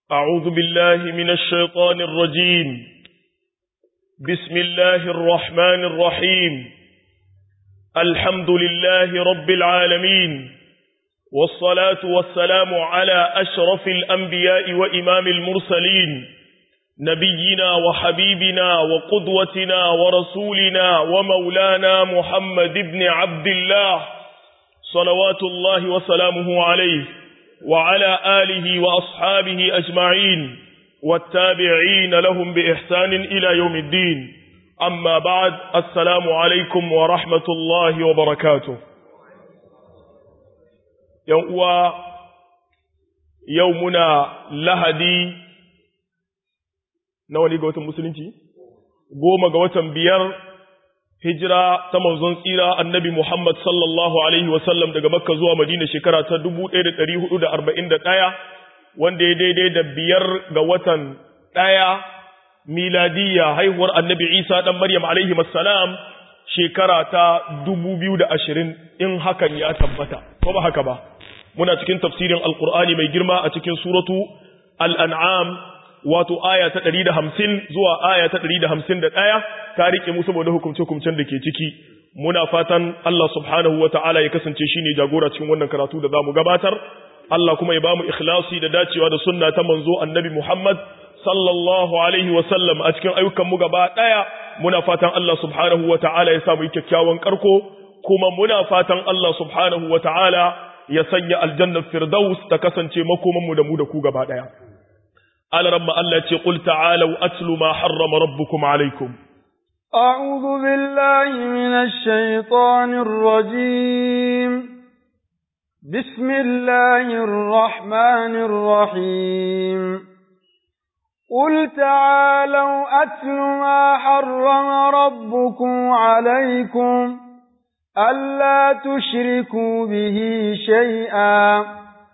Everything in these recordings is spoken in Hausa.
أعوذ بالله من الشيطان الرجيم بسم الله الرحمن الرحيم الحمد لله رب العالمين والصلاة والسلام على أشرف الأنبياء وإمام المرسلين نبينا وحبيبنا وقدوتنا ورسولنا ومولانا محمد بن عبد الله صلوات الله وسلامه عليه وعلى آله وأصحابه أجمعين والتابعين لهم بإحسان إلى يوم الدين أما بعد السلام عليكم ورحمة الله وبركاته يوم يومنا لهدي نوالي قوة المسلمين قوم قوة بيار hijira ta manzon tsira annabi Muhammad sallallahu Alaihi wasallam daga Makka zuwa Madina shekara ta 1441 wanda ya daidai da biyar ga watan ɗaya miladiyya haihuwar annabi Isa ɗan Maryam Alaihi salam shekara ta 2020 in hakan ya tabbata, ko ba haka ba. Muna cikin tafsirin Alƙur'ani mai girma a cikin suratu Al'an'am wato aya ta ɗari da hamsin zuwa aya ta ɗari da hamsin da ɗaya ta riƙe mu saboda hukumce-hukumcen da ke ciki muna fatan Allah subhanahu wa ta'ala ya kasance shi ne jagora cikin wannan karatu da za mu gabatar Allah kuma ya ba mu ikhlasi da dacewa da sunna ta manzo annabi Muhammad sallallahu alaihi wa sallam a cikin ayyukan mu gaba ɗaya muna fatan Allah subhanahu wa ta'ala ya sa mu yi kyakkyawan karko kuma muna fatan Allah subhanahu wa ta'ala ya sanya aljannar firdaus ta kasance makoman mu da mu da ku gaba ɗaya على رب الله قل تعالوا أتل ما حرم ربكم عليكم أعوذ بالله من الشيطان الرجيم بسم الله الرحمن الرحيم قل تعالوا أتل ما حرم ربكم عليكم ألا تشركوا به شيئا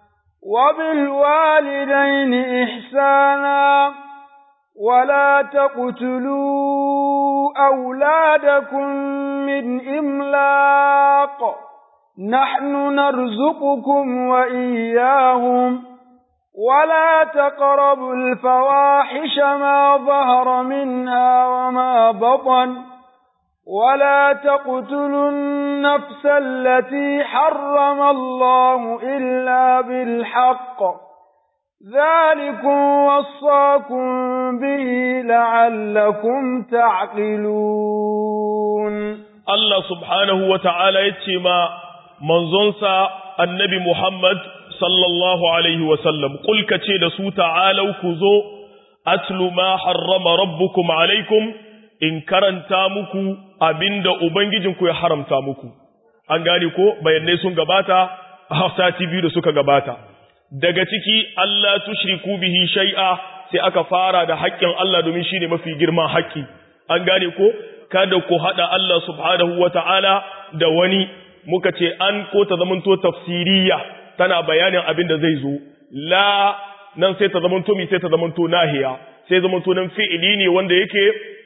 وبالوالدين إحسانا ولا تقتلوا أولادكم من إملاق نحن نرزقكم وإياهم ولا تقربوا الفواحش ما ظهر منها وما بطن ولا تقتلوا النفس التي حرم الله إلا بالحق ذلكم وصاكم به لعلكم تعقلون الله سبحانه وتعالى يتشما منظنسا النبي محمد صلى الله عليه وسلم قل كتير سو تعالوا كذو أتل ما حرم ربكم عليكم in karanta muku abinda Ubangijinku ya haramta muku, an gane ko bayanai sun gabata a sati biyu da suka gabata. Daga ciki Allah tushriku bihi shai'a sai aka fara da haƙƙin Allah domin shi ne mafi girman haƙƙi, an gane ko kada ku haɗa Allah subhanahu wa ta'ala da wani muka ce an ko ta zamanto tafsiriya tana bayanin abin da zai zo, la nan sai ta zamanto mi sai ta zamanto nahiya, sai zamanto nan fi'ili ne wanda yake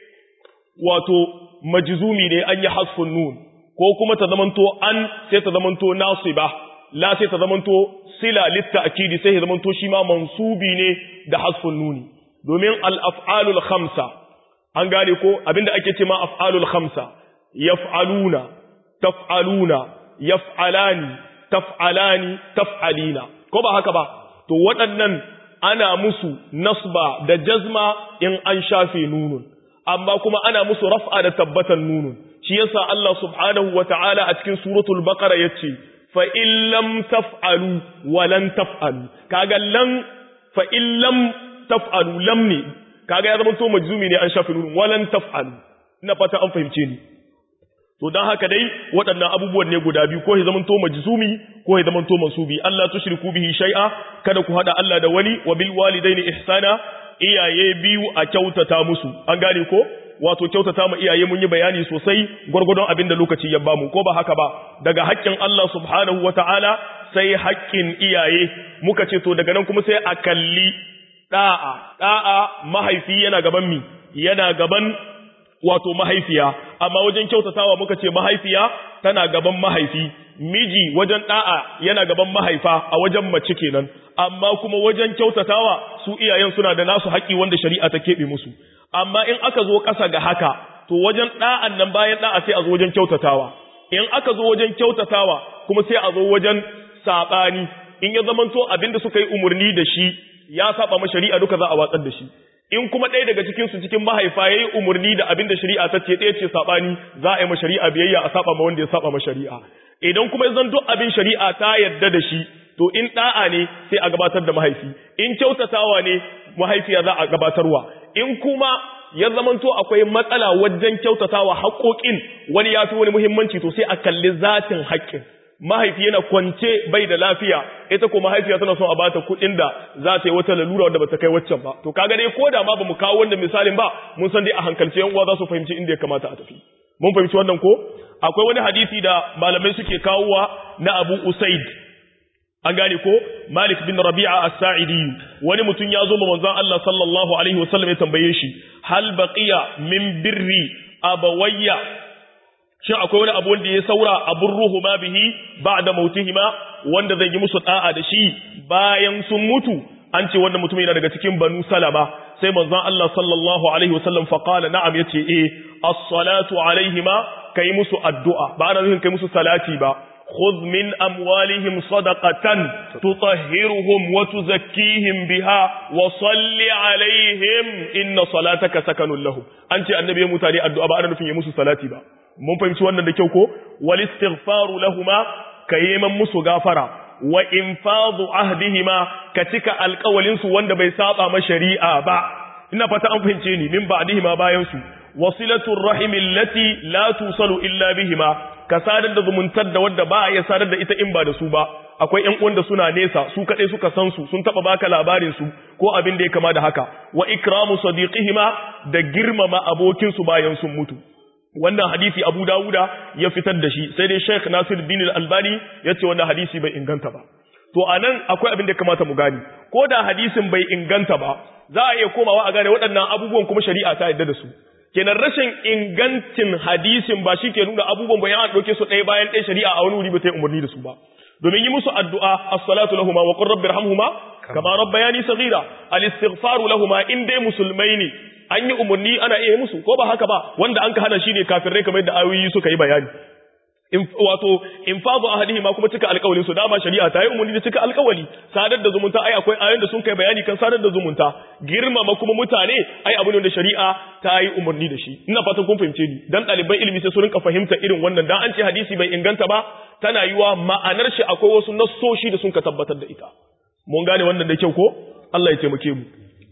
wato majzumi ne an yi hasfun nun ko kuma ta zamanto an sai ta zamanto nasiba la sai ta zamanto sila litta akidi sai ta zamanto shi ma mansubi ne da hasfun nuni domin al-af'alul khamsa an gane ko abinda ake ce ma af'alul khamsa yaf'aluna taf'aluna yaf'alani taf'alani taf'alina ko ba haka ba to waɗannan ana musu nasba da jazma in an shafe nunun amma kuma ana musu raf'a da tabbatan nunun shi yasa Allah subhanahu wata'ala a cikin suratul baqara yace fa in lam taf'alu wa lan taf'alu kaga lan fa in lam taf'alu lam ne kaga ya zama to majzumi ne an shafi nunun wa lan taf'alu ina fata an fahimce ni to dan haka dai waɗannan abubuwan ne guda biyu ko ya zama to majzumi ko ya zama to mansubi Allah tushriku bihi shay'a kada ku hada Allah da wani wa bil walidaini ihsana iyaye biyu a kyautata musu an gane ko wato kyautata ma iyaye mun yi bayani sosai gwargwadon abin da lokaci ya bamu ko ba haka ba daga haƙƙin Allah subhanahu wata'ala sai haƙƙin iyaye muka ce to daga nan kuma sai a kalli da'a da'a mahaifi yana gaban mi yana gaban wato mahaifiya amma wajen kyautatawa muka ce mahaifiya tana gaban mahaifi miji wajen da'a yana gaban mahaifa a wajen mace kenan amma kuma wajen kyautatawa su iyayen suna da nasu haƙi wanda shari'a ta keɓe musu amma in aka zo ƙasa ga haka to wajen ɗa'an nan bayan ɗa'a sai a zo wajen kyautatawa in aka zo wajen kyautatawa kuma sai a zo wajen saɓani in ya zamanto abin da suka yi umarni da shi ya saba ma shari'a duka za a watsar da shi in kuma ɗaya daga cikin su cikin mahaifa ya yi umarni da abin da shari'a ta ce ɗaya ce saɓani za a yi ma shari'a biyayya a saba ma wanda ya saba ma shari'a idan kuma zan duk abin shari'a ta yarda da shi to in ɗa'a ne sai a gabatar da mahaifi in kyautatawa ne mahaifiya za a gabatarwa in kuma ya zamanto akwai matsala wajen kyautatawa haƙoƙin wani ya fi wani muhimmanci to sai a kalli zatin haƙƙin mahaifi yana kwance bai da lafiya ita ko mahaifiya tana son a bata kuɗin da za ta yi wata lalura wanda bata kai waccan ba to kaga dai koda ma bamu kawo wannan misalin ba mun san dai a hankalce yan uwa za su fahimci inda ya kamata a tafi mun fahimci wannan ko akwai wani hadisi da malamai suke kawowa na Abu Usaid an gane ko Malik bin Rabi'a as-Sa'idi wani mutum ya zo ma manzon Allah sallallahu alaihi wasallam ya tambaye shi hal baqiya min birri abawayya shin akwai wani abu wanda ya saura abun ruhu ma bihi ba'da mautihima wanda zai yi musu da'a da shi bayan sun mutu an ce wannan mutum yana daga cikin banu salama sai manzon Allah sallallahu alaihi wasallam fa qala na'am yace eh as-salatu alaihima kai musu addu'a ba ana nufin kai musu salati ba خذ من أموالهم صدقة تطهرهم وتزكيهم بها وصل عليهم إن صلاتك سكن لهم أنت النبي يمتاني الدعاء أنا نفين يمسو صلاتي با mun fahimci wannan da kyau ko wal istighfaru lahuma kayiman musu gafara wa infadu ahdihima ka cika alƙawalin su wanda bai saba ma shari'a ba ina fata an fahimce ni min ba'dihima bayan su wasilatur rahim allati la tusalu illa bihima ka sadar da zumuntar da wadda ba ya sadar da ita in ba da su ba akwai ƴan uwan da suna nesa su kadai suka san su sun taba baka labarin su ko abin da ya kama da haka wa ikramu sadiqihima da girmama abokin su bayan sun mutu wannan hadisi Abu Dawuda ya fitar da shi sai dai Sheikh Nasir bin Al-Albani ya ce wannan hadisi bai inganta ba to anan akwai abin da kamata mu gani ko da hadisin bai inganta ba za a iya komawa a gane waɗannan abubuwan kuma shari'a ta yarda da su kenan rashin ingancin hadisin ba shi ke nuna abubuwan bayan an ɗauke su ɗaya bayan ɗaya shari'a a wani wuri ba ta yi umarni da su ba domin yi musu addu'a as-salatu lahuma wa qur rabbi irhamhuma kama rabbayani saghira al-istighfaru lahuma in dai musulmai ne an yi umarni ana iya musu ko ba haka ba wanda an ka hana shi ne kafirai kamar yadda ayoyi suka yi bayani wato in fadu ahadihi ma kuma cika alƙawalin su dama shari'a ta yi umarni da cika alƙawali sadar da zumunta ai akwai ayoyin da sun kai bayani kan sadar da zumunta girmama kuma mutane ai abu ne da shari'a ta yi umarni da shi ina fatan kun fahimce ni dan ɗaliban ilimi sai su rinka fahimta irin wannan dan an ce hadisi bai inganta ba tana yiwa ma'anar shi akwai wasu nassoshi da sun ka tabbatar da ita mun gane wannan da kyau ko Allah ya taimake mu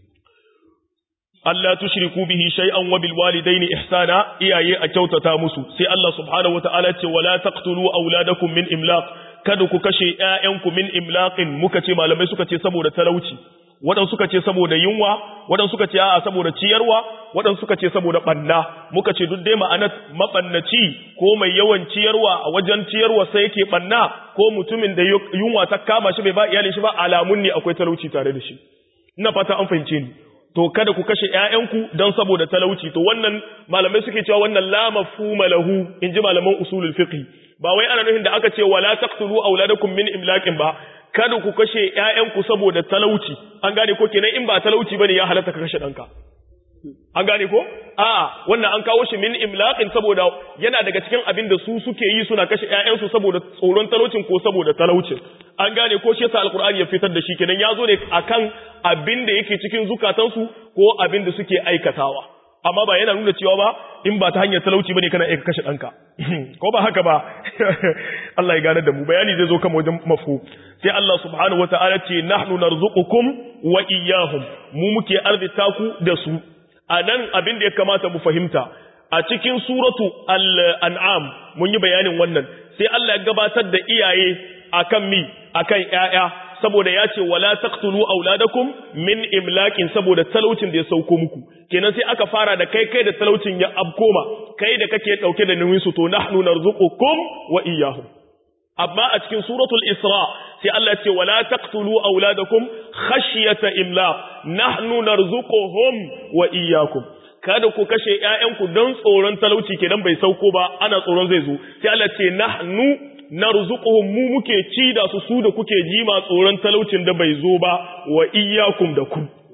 Allah tushriku bihi shay'an wa bil walidaini ihsana iyaye a kyautata musu sai Allah subhanahu wataala ce wala taqtulu auladakum min imlaq kada ku kashe ƴaƴanku min imlaqin muka ce malamai suka ce saboda talauci wadan suka ce saboda yunwa wadan suka ce a'a saboda ciyarwa wadan suka ce saboda banna muka ce duk dai ma'anar mabannaci ko mai yawan ciyarwa a wajen ciyarwa sai yake banna ko mutumin da yunwa ta kama shi bai ba iyalin shi ba alamun ne akwai talauci tare da shi ina fata an fahimce ni to kada ku kashe ƴaƴanku don saboda talauci to wannan malamai suke cewa wannan la mafhuma lahu inji malaman usulul fiqh ba wai ana nufin da aka ce wala taqtulu auladakum min imlaqin ba kada ku kashe ƴaƴanku saboda talauci an gane ko kenan in ba talauci bane ya halatta ka kashe danka an gane ko a wannan an kawo shi min imlaqin saboda yana daga cikin abin da su suke yi suna kashe ƴaƴansu saboda tsoron talaucin ko saboda talaucin an gane ko shi yasa alqur'ani ya fitar da shi kenan ya zo ne akan abin da yake cikin zukatansu ko abin da suke aikatawa amma ba yana nuna cewa ba in ba ta hanyar talauci bane kana iya kashe ɗanka ko ba haka ba Allah ya gane da mu bayani zai zo kan wajen mafu sai Allah subhanahu wata'ala ce nahnu narzuqukum wa iyyahum mu muke arzita ku da su a nan abin da ya kamata mu fahimta a cikin suratu al-an'am mun yi bayanin wannan sai Allah ya gabatar da iyaye akan mi akan ƴaƴa saboda ya ce wala taqtulu auladakum min imlakin saboda talaucin da ya sauko muku kenan sai aka fara da kai kai da talaucin ya abkoma kai da kake dauke da nauyin su to nahnu narzuqukum wa iyyahum amma a cikin suratul isra sai Allah ce wala taqtulu auladakum khashyata imlaq nahnu narzuquhum wa iyyakum kada ku kashe ƴaƴanku don tsoron talauci kenan bai sauko ba ana tsoron zai zo sai Allah ce nahnu narzuquhum mu muke ci da su su da kuke jima tsoron talaucin da bai zo ba wa iyyakum da ku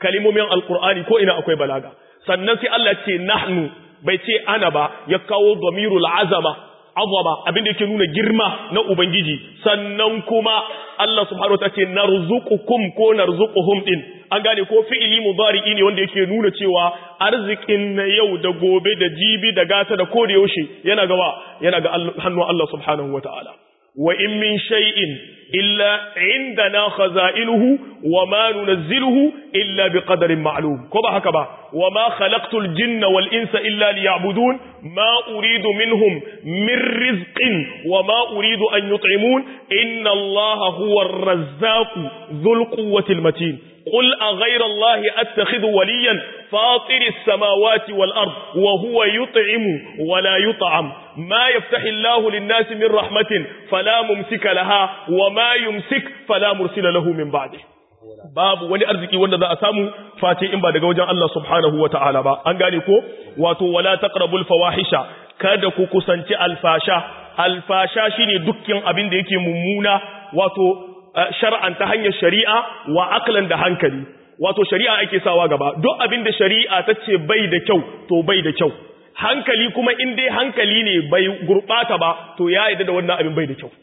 kalimomin alqur'ani ko ina akwai balaga sannan sai Allah ce nahnu bai ce ana ba ya kawo damirul azama azama abinda yake nuna girma na ubangiji sannan kuma Allah subhanahu wataala ce narzuqukum ko narzuquhum din an gane ko fi'ili mudari'i ne wanda yake nuna cewa arzikin na yau da gobe da jibi da gata da koda yaushe yana gaba yana ga hannun Allah subhanahu wataala wa in min shay'in illa indana khaza'iluhu wa ma nunazziluhu illa biqadarin ma'lum ko ba haka ba wa ma khalaqtul jinna wal insa illa liya'budun ma uridu minhum min rizqin wa ma uridu an yut'imun inna allaha huwa ar-razzaqu dhul quwwati matin قل أغير الله أتخذ وليا فاطر السماوات والأرض وهو يطعم ولا يطعم ما يفتح الله للناس من رحمة فلا ممسك لها وما يمسك فلا مرسل له من بعده babu wani arziki wanda za a samu face in ba daga wajen Allah subhanahu wa ta'ala ba an gane ko wato wala taqrabul fawahisha kada ku kusanci alfasha alfasha shine dukkan abin da yake mummuna wato shar'an ta hanyar shari'a wa aklan da hankali wato shari'a ake sawa gaba duk abin da shari'a ta ce bai da kyau to bai da kyau hankali kuma in dai hankali ne bai gurbata ba to ya yarda da wannan abin bai da kyau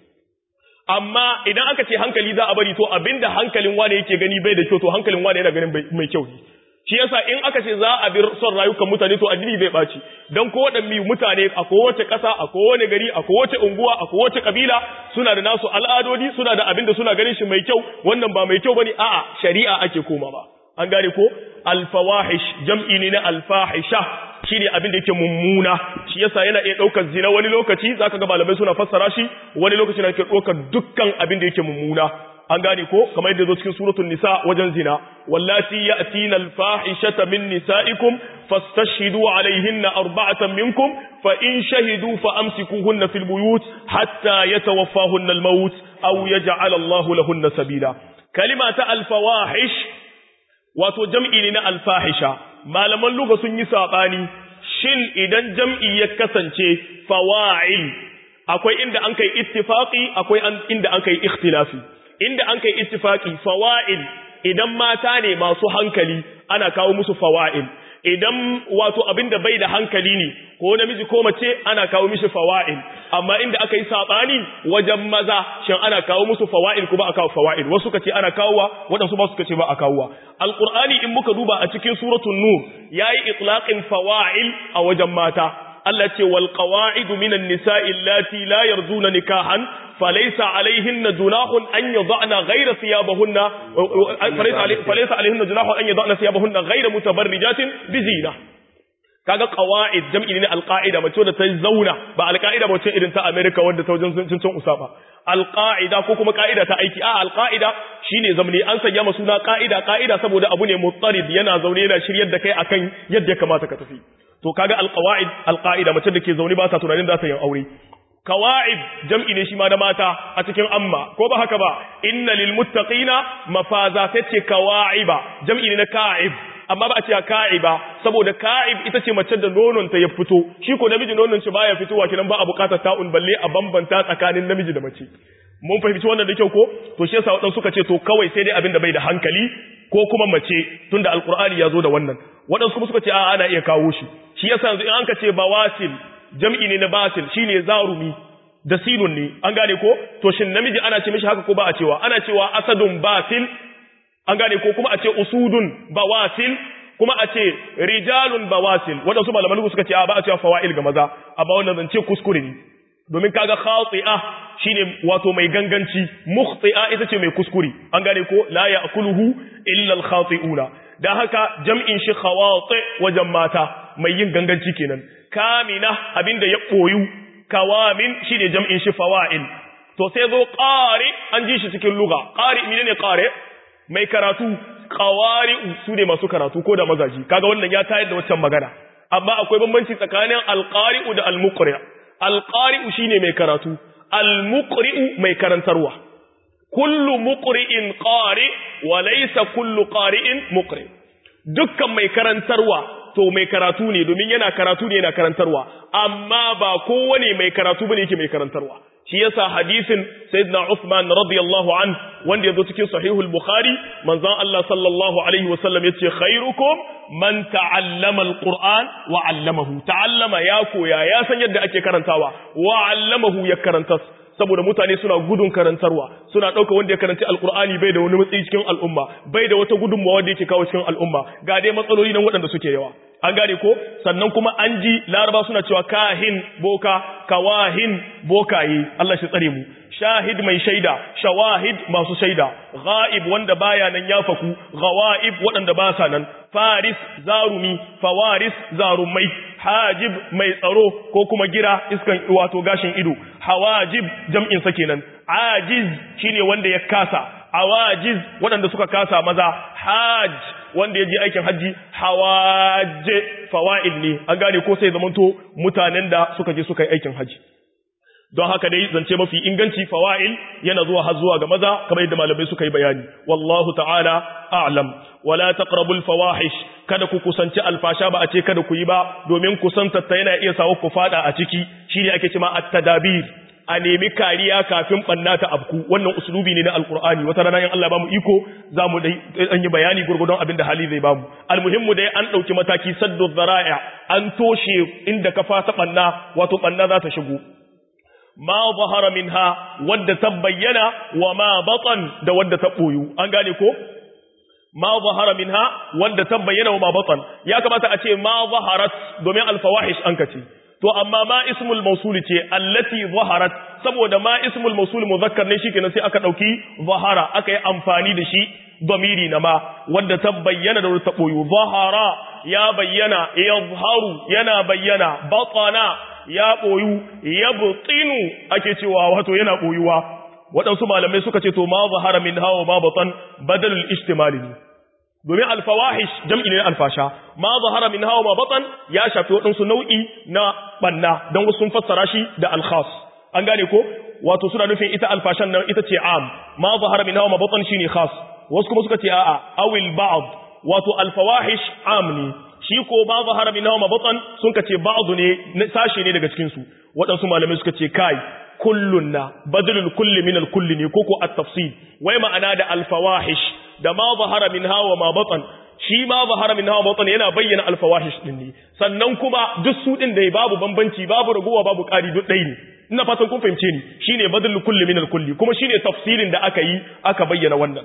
amma idan aka ce hankali za a bari to abinda hankalin wane yake gani bai da kyau to hankalin wane yana ganin mai kyau ne shi yasa in aka ce za a bi son rayukan mutane to addini bai baci dan ko wadanne mutane a kowace ƙasa a kowane gari a kowace unguwa a kowace kabila suna da nasu al'adodi suna da abin da suna ganin shi mai kyau wannan ba mai kyau bane a'a shari'a ake koma ba an gane ko alfawahish jam'i ne na alfahisha shine abin da yake mummuna shi yasa yana iya daukar zina wani lokaci zaka ga malamai suna fassara shi wani lokaci na yake daukar dukkan abin da yake mummuna an gane ko kamar yadda zo cikin suratul nisa wajen zina wallati ya'tina al-fahishata min nisaikum fastashhidu alayhinna arba'atan minkum fa in shahidu fa amsikuhunna fil buyut hatta yatawaffahunna al-maut aw yaj'al Allahu lahunna sabila kalima ta al-fawahish wato jam'i ne na al-fahisha malaman lugha sun yi sabani shin idan jam'i ya kasance fawa'il akwai inda an kai ittifaqi akwai inda an kai ikhtilafi inda an kai ittifaki fawa'il idan mata ne masu hankali ana kawo musu fawa'il idan wato abinda bai da hankali ne ko namiji ko mace ana kawo mishi fawa'il amma inda aka yi sabani wajen maza shin ana kawo musu fawa'il ko ba a kawo fawa'il wasu kace ana kawowa wadansu ba su kace ba a kawowa alqur'ani in muka duba a cikin suratul nur yayi itlaqin fawa'il a wajen mata Allah ce wal qawa'idu minan nisa'i allati la yarjuna nikahan فليس عليهن جناح أن يضعن غير ثيابهن فليس عليهن جناح أن يضعن ثيابهن غير متبرجات بزينة kaga qawaid jam'i ne alqaida mace da ta zauna ba alqaida ba ce irin ta America wanda ta wajen cin cin usaba alqaida ko kuma qaida ta aiki a alqaida shine zamani an sanya masa suna qaida qaida saboda abu ne muttarid yana zaune yana shiryar da kai akan yadda ya kamata ka tafi to kaga alqawaid alqaida mace da ke zaune ba ta tunanin za ta yi aure kawa'ib jam'i ne shi ma da mata a cikin amma ko ba haka ba inna lil muttaqina mafaza tace kawa'iba jam'i ne na ka'ib amma ba a ce ka'iba saboda ka'ib ita ce mace da nonon ta ya fito shi ko namiji nonon shi baya fitowa kinan ba a bukatar ta'un balle a bambanta tsakanin namiji da mace mun fahimci wannan da kyau ko to shi yasa wadansu suka ce to kawai sai dai abin da bai da hankali ko kuma mace tunda alqur'ani ya zo da wannan wadansu kuma suka ce a ana iya kawo shi shi yasa yanzu in an ka ce bawasil jam'i ne na batil shine zarumi da sinun ne an gane ko to shin namiji ana ce mishi haka ko ba a cewa ana cewa asadun batil an gane ko kuma a ce usudun bawasil kuma a ce rijalun bawasil wadansu malaman suka ce a ba a cewa fawail ga maza amma wannan zance kuskure ne domin kaga khati'a shine wato mai ganganci mukhti'a ita ce mai kuskure an gane ko la ya'kuluhu illa al-khati'una dan haka jam'in shi khawati wajen mata mai yin ganganci kenan kamina abinda ya koyu kawamin shine jam'in shi fawa'il to sai zo qari an ji shi cikin lugha qari menene qari mai karatu qawari'u su ne masu karatu ko da mazaji kaga wannan ya tayar da waccan magana amma akwai bambanci tsakanin alqari'u da almuqri alqari'u shine mai karatu almuqri'u mai karantarwa kullu muqri'in qari wa laysa kullu qari'in muqri dukkan mai karantarwa to mai karatu ne domin yana karatu ne yana karantarwa amma ba kowane mai karatu bane yake mai karantarwa shi yasa hadisin sayyidina Uthman radiyallahu an wanda yazo cikin sahihul bukhari manzon Allah sallallahu alaihi wasallam yace khairukum man ta'allama alquran wa 'allamahu ta'allama ya koya ya san yadda ake karantawa wa 'allamahu ya karanta saboda mutane suna gudun karantarwa suna ɗauka wanda ya karanci alkur'ani bai da wani matsayi cikin al'umma bai da wata gudunmawa wanda yake kawo cikin al'umma ga dai matsaloli nan waɗanda suke yawa an gane ko sannan kuma an ji laraba suna cewa kahin boka kawahin bokaye Allah shi tsare mu shahid mai shaida shawahid masu shaida ghaib wanda baya nan ya faku ghawaib waɗanda ba sa nan faris zarumi fawaris zarumai hajib mai tsaro ko kuma gira iskan wato gashin ido hawajib jam'in sa kenan ajiz shine wanda ya kasa awajiz waɗanda suka kasa maza hajj wanda ya je aikin hajji hawaje fawa'il ne an gane ko sai zamanto mutanen da suka je suka yi aikin hajji don haka dai zance mafi inganci fawa'il yana zuwa har zuwa ga maza kamar yadda malamai suka yi bayani wallahu ta'ala a'lam wala taqrabul fawahish kada ku kusanci alfasha ba a ce kada ku yi ba domin kusantar ta yana iya sawa ku fada a ciki shine ake cewa at-tadabir a nemi kariya kafin banna ta abku wannan uslubi ne na alqur'ani wata rana in Allah ba mu iko zamu dai an yi bayani gurgudun abin da hali zai ba mu almuhimmu dai an dauki mataki saddu dhara'a an toshe inda kafa ta banna wato banna za ta shigo ma zahara minha wadda ta bayyana wa ma batan da wadda ta boyu an gane ko ma zahara minha wadda ta bayyana wa ma batan ya kamata a ce ma zaharat domin alfawahish an kace to amma ma ismul mausul ce allati zaharat saboda ma ismul mausul muzakkar ne shikenan sai aka dauki zahara aka yi amfani da shi domiri na ma wadda ta bayyana da wadda ta boyu zahara ya bayyana yazharu yana bayyana batana ya ɓoyu ya butsinu ake cewa wato yana ɓoyuwa waɗansu malamai suka ce to ma zahara min hawa ma batan badalul ijtimali ne domin alfawahish jam'i ne alfasha ma zahara min hawa ma batan ya shafi waɗansu nau'i na banna don wasu sun fassara shi da alkhas an gane ko wato suna nufin ita alfashan nan ita ce am ma zahara min hawa ma batan shine khas wasu kuma suka ce a'a awil ba'd wato alfawahish am ne shi ko ba zahara min hawa batan sun kace ba'du ne sashi ne daga cikin su waɗansu malamai suka ce kai kullun na badalul kulli min al-kulli ne koko at-tafsil wai ma'ana da al-fawahish da ma zahara min hawa ma batan shi ma zahara min hawa batan yana bayyana al-fawahish din ne sannan kuma duk su din da babu bambanci babu raguwa babu ƙari duk ɗaya ne ina fatan kun fahimce ni shine badalul kulli min al-kulli kuma shine tafsilin da aka yi aka bayyana wannan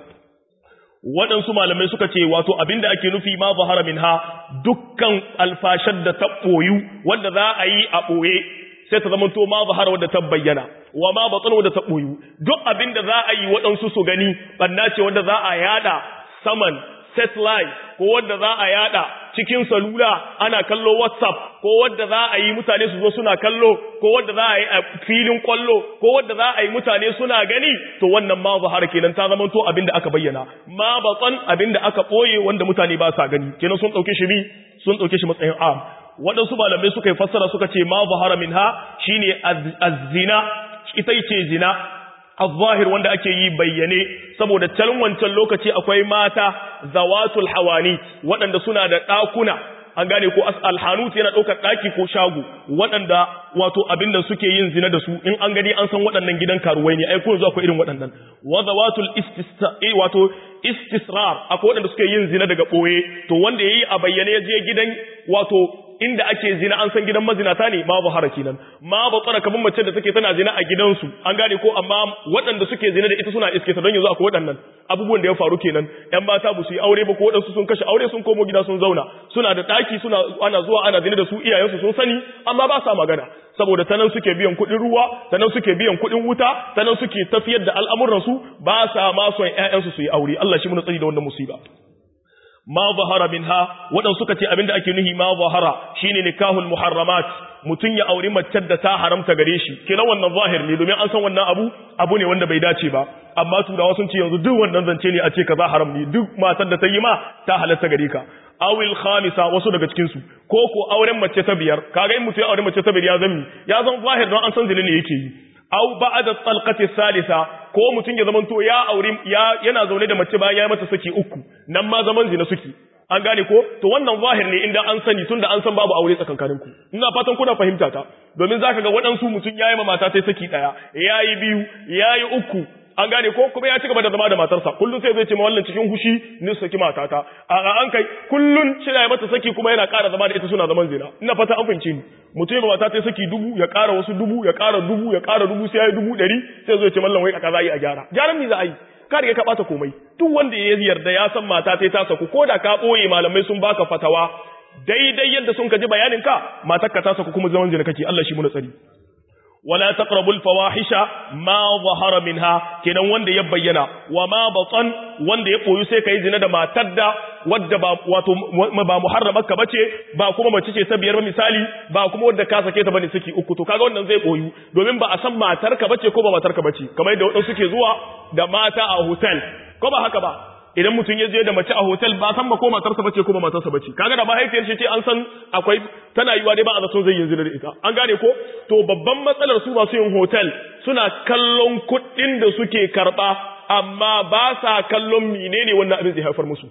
waɗansu malamai suka ce wato abinda ake nufi ma zahara minha dukkan alfashar da ta ɓoyu wanda za a yi a ɓoye sai ta zamanto ma zahara wadda ta bayyana wa ma batsan wadda ta ɓoyu duk abinda za a yi waɗansu su gani ɓanna ce wadda za a yada saman satellite ko wadda za a yada cikin salula ana kallo whatsapp ko wadda za a yi mutane su zo suna kallo ko wadda za a yi a filin kwallo ko wadda za a yi mutane suna gani to wannan ma zahara kenan ta zama to abinda aka bayyana ma batsan abinda aka boye wanda mutane ba sa gani kenan sun dauke shi bi sun dauke shi matsayin am waɗansu malamai suka yi fassara suka ce ma zahara minha shine az-zina ita ce zina al-zahir wanda ake yi bayyane saboda can wancan lokaci akwai mata zawatul hawani waɗanda suna da ɗakuna an gane ko alhanut yana ɗaukar ɗaki ko shago waɗanda wato abin da suke yin zina da su in an gani an san waɗannan gidan karuwai ne ai ko yanzu akwai irin waɗannan wa zawatul wato istisrar akwai waɗanda suke yin zina daga ɓoye to wanda yayi a bayyane ya je gidan wato inda ake zina an san gidan mazinata ne ma zahara kenan ma ba tsara kamar mace da take tana zina a gidansu an gane ko amma waɗanda suke zina da ita suna iske ta don yanzu akwai waɗannan abubuwan da ya faru kenan ƴan mata ba su yi aure ba ko waɗansu sun kashe aure sun komo gida sun zauna suna da ɗaki suna ana zuwa ana zina da su iyayensu sun sani amma ba sa magana saboda ta nan suke biyan kuɗin ruwa ta nan suke biyan kuɗin wuta ta nan suke tafiyar da al'amuransu ba sa ma son ƴaƴansu su yi aure Allah shi mun tsari da wannan musiba ma zahara minha wadan suka ce abinda ake nuhi ma zahara shine nikahul muharramat mutun ya auri mace da ta haramta gare shi kina wannan zahir ne domin an san wannan abu abu ne wanda bai dace ba amma turawa sun ce yanzu duk wannan zance ne a ce kaza haram ne duk matar da ta yi ma ta halatta gare ka awil khamisa wasu daga cikin su ko ko auren mace ta biyar kaga in mutum ya aure mace ta biyar ya zami ya zan zahir don an san zina ne yake yi aw ba'da talqati salisa ko mutun ya zamanto ya aure ya yana zaune da mace bayan ya mata saki uku nan ma zaman zina suke an gane ko to wannan zahir ne inda an sani tunda an san babu aure tsakankanin ku ina fatan kuna fahimta ta domin zaka ga waɗansu mutum yayi ma mata sai saki daya yayi biyu yayi uku an gane ko kuma ya ci gaba da zama da matarsa kullun sai zai ce ma wallan cikin hushi ni saki matata a an kai kullun cira mata saki kuma yana ƙara zama da ita suna zaman zina ina fata an fahimce ni mutum ma mata ta saki dubu ya ƙara wasu dubu ya ƙara dubu ya ƙara dubu sai ya yi dubu ɗari sai zai ce mallan wai a kaza yi a gyara gyaran me za a yi ka riga ka bata komai duk wanda ya yarda ya san mata ta ta saku ko da ka boye malamai sun baka fatawa daidai yadda sun ka ji bayanin ka matar ka ta saku kuma zaman jina kake Allah shi mu tsari wala taqrabul fawahisha ma zahara minha kenan wanda ya bayyana wa ma batan wanda ya koyu sai kai zina da matar da wadda ba wato ba muharramarka bace ba kuma mace ce ta biyar ba misali ba kuma wadda ka sake ta bane saki uku to kaga wannan zai koyu domin ba a san matarka bace ko ba matarka bace kamar yadda wadansu suke zuwa da mata a hotel ko ba haka ba idan mutum ya je da mace a hotel ba san ba ko matarsa bace ko ba matarsa bace kaga da mahaifiyar shi ce an san akwai tana yiwa dai ba a zaton zai yin zina da ita an gane ko to babban matsalar su masu yin hotel suna kallon kuɗin da suke karɓa amma ba sa kallon menene wannan abin zai haifar musu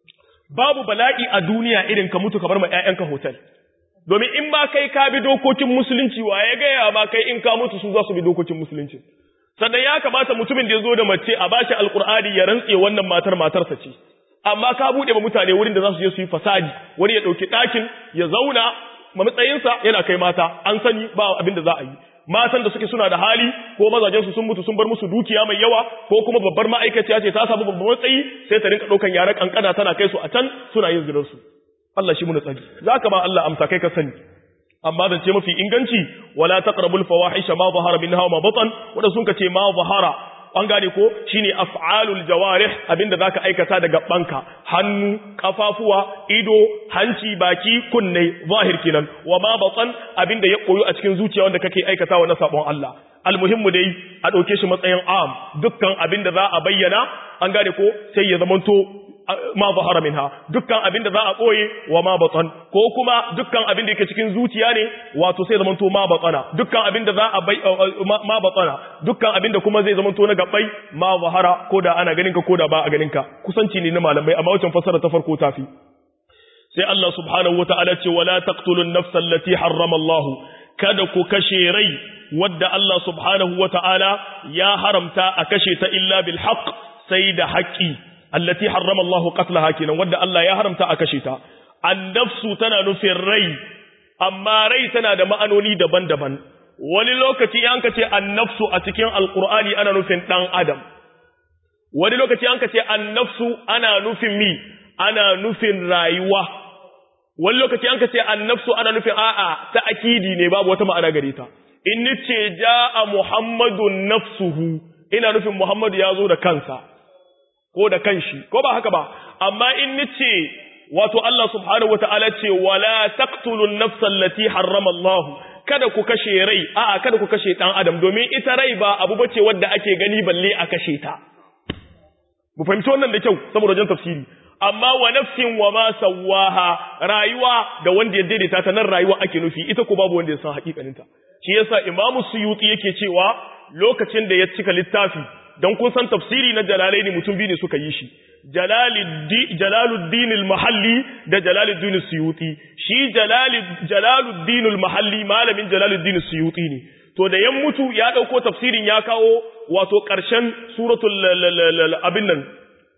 babu bala'i a duniya irin ka mutu ka bar ma ƴaƴanka hotel domin in ba kai ka bi dokokin musulunci wa ya gaya ma kai in ka mutu su za su bi dokokin musulunci sannan ya kamata mutumin da ya zo da mace a bashi alkur'ani ya rantse wannan matar matarsa ce amma ka buɗe ba mutane wurin da za su je su yi fasadi wani ya ɗauki ɗakin ya zauna ma matsayinsa yana kai mata an sani ba abin da za a yi matan da suke suna da hali ko mazajen su sun mutu sun bar musu dukiya mai yawa ko kuma babbar ma'aikaciya ce ta samu babban matsayi sai ta rinka ɗaukan yara kankana tana kai su a can suna yin zinar su Allah shi muna tsari zaka ba Allah amsa kai ka sani amma zance mafi inganci wala taqrabul fawahisha ma zahara minha wa ma batan wanda sun kace ma zahara an gane ko shine af'alul jawarih abinda zaka aikata daga banka hannu kafafuwa ido hanci baki kunne zahir kenan wa ma batan abinda ya koyo a cikin zuciya wanda kake aikatawa na sabon Allah almuhimmu dai a dauke shi matsayin am dukkan abinda za a bayyana an gane ko sai ya zamanto ma zahara minha dukkan abin da za a koye wa ma batan ko kuma dukkan abin da yake cikin zuciya ne wato sai zamanto ma batana dukkan abin da za a bai ma batana dukkan abin da kuma zai zamanto na gabbai ma zahara ko da ana ganin ka ko da ba a ganin ka kusanci ne na malamai amma wancan fasara ta farko tafi sai Allah subhanahu wataala ce wala taqtulun nafsa allati harrama Allah kada ku kashe rai wadda Allah subhanahu wataala ya haramta a kashe ta illa bil haqq sai da haƙƙi allati harrama Allah qatlaha kenan wanda Allah ya haramta a kashe ta annafsu tana nufin rai amma rai tana da ma'anoni daban-daban wani lokaci an kace annafsu a cikin alqur'ani ana nufin dan adam wani lokaci an kace annafsu ana nufin mi ana nufin rayuwa wani lokaci an kace annafsu ana nufin a'a ta akidi ne babu wata ma'ana gare ta in nace jaa muhammadun nafsuhu ina nufin muhammadu ya zo da kansa ko da kanshi ko ba haka ba amma in nace wato Allah subhanahu wataala ce wala taqtulun nafsal lati harrama Allah kada ku kashe rai a'a kada ku kashe dan adam domin ita rai ba abu bace wanda ake gani balle a kashe ta mu fahimci wannan da kyau saboda wajen tafsiri amma wa nafsin wa ma sawaha rayuwa da wanda ya daidaita ta nan rayuwa ake nufi ita ko babu wanda ya san hakikaninta shi yasa imamu suyuti yake cewa lokacin da ya cika littafi don kun san tafsiri na jalalaini mutum biyu ne suka yi shi jalaluddin al-mahalli da jalaluddin suyuti shi jalaluddin al-mahalli malamin jalaluddin suyuti ne to da yan mutu ya dauko tafsirin ya kawo wato karshen suratul abin nan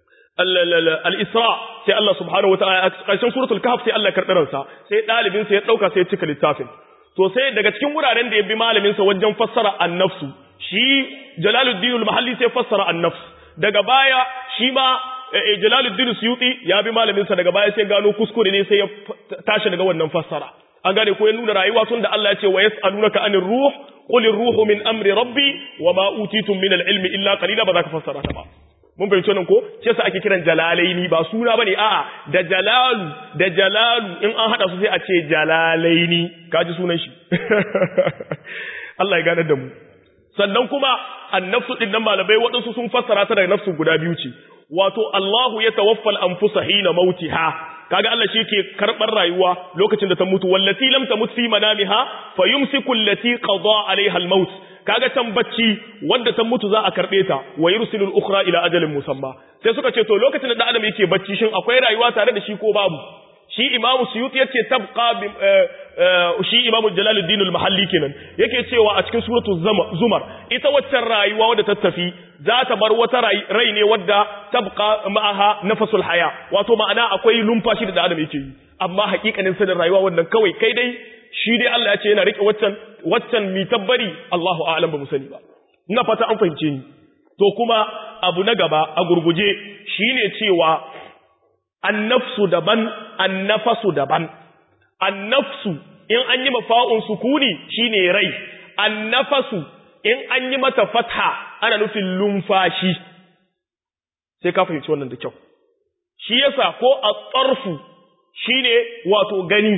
al-isra sai Allah subhanahu wataala karshen suratul kahf sai Allah karɓaransa sai dalibin sa ya dauka sai ya cika littafin to sai daga cikin wuraren da ya bi malamin sa wajen fassara an-nafsu shi Jalaluddin al-Mahalli sai fassara an-nafs daga baya shi ma Jalaluddin Suyuti ya bi malamin sa daga baya sai gano kuskure ne sai ya tashi daga wannan fassara an gane ko ya nuna rayuwa tun da Allah ya ce wa yas'alunaka anir ruh qul ruhu min amri rabbi wa ma utitum min al-ilmi illa qalila ba za ka fassara ta ba mun fahimci nan ko sai sa ake kiran jalalaini ba suna bane a'a da jalalu da jalalu in an hada su sai a ce jalalaini kaji sunan shi Allah ya gane da mu sannan kuma annafsu din nan malamai waɗansu sun fassara ta da nafsu guda biyu ce wato Allahu ya tawaffal anfusa hina mautiha kaga Allah shi ke karbar rayuwa lokacin da ta mutu wallati lam tamut fi manamiha fayumsiku allati qada alaiha almaut kaga can bacci wanda ta mutu za a karbe ta wa yursilul ukhra ila ajalin musamma sai suka ce to lokacin da dan adam yake bacci shin akwai rayuwa tare da shi ko babu shi imamu suyuti yace tabqa shi imamu jalaluddin al-mahalli kenan yake cewa a cikin suratu zumar ita waccan rayuwa wadda ta tafi za ta bar wata rai ne wadda tabqa ma'aha nafasul haya wato ma'ana akwai lumfashi da adam yake yi amma hakikanin sanin rayuwa wannan kawai kai dai shi dai Allah ya ce yana rike waccan waccan mi tabbari Allahu a'lam ba mu sani ba ina fata an fahimce ni to kuma abu na gaba a gurguje shine cewa annafsu daban annafasu daban annafsu in an yi mafa'un sukuni shine rai annafasu in an yi mata fatha ana nufin lumfashi sai ka fahimci wannan da kyau shi yasa ko a tsarfu shine wato gani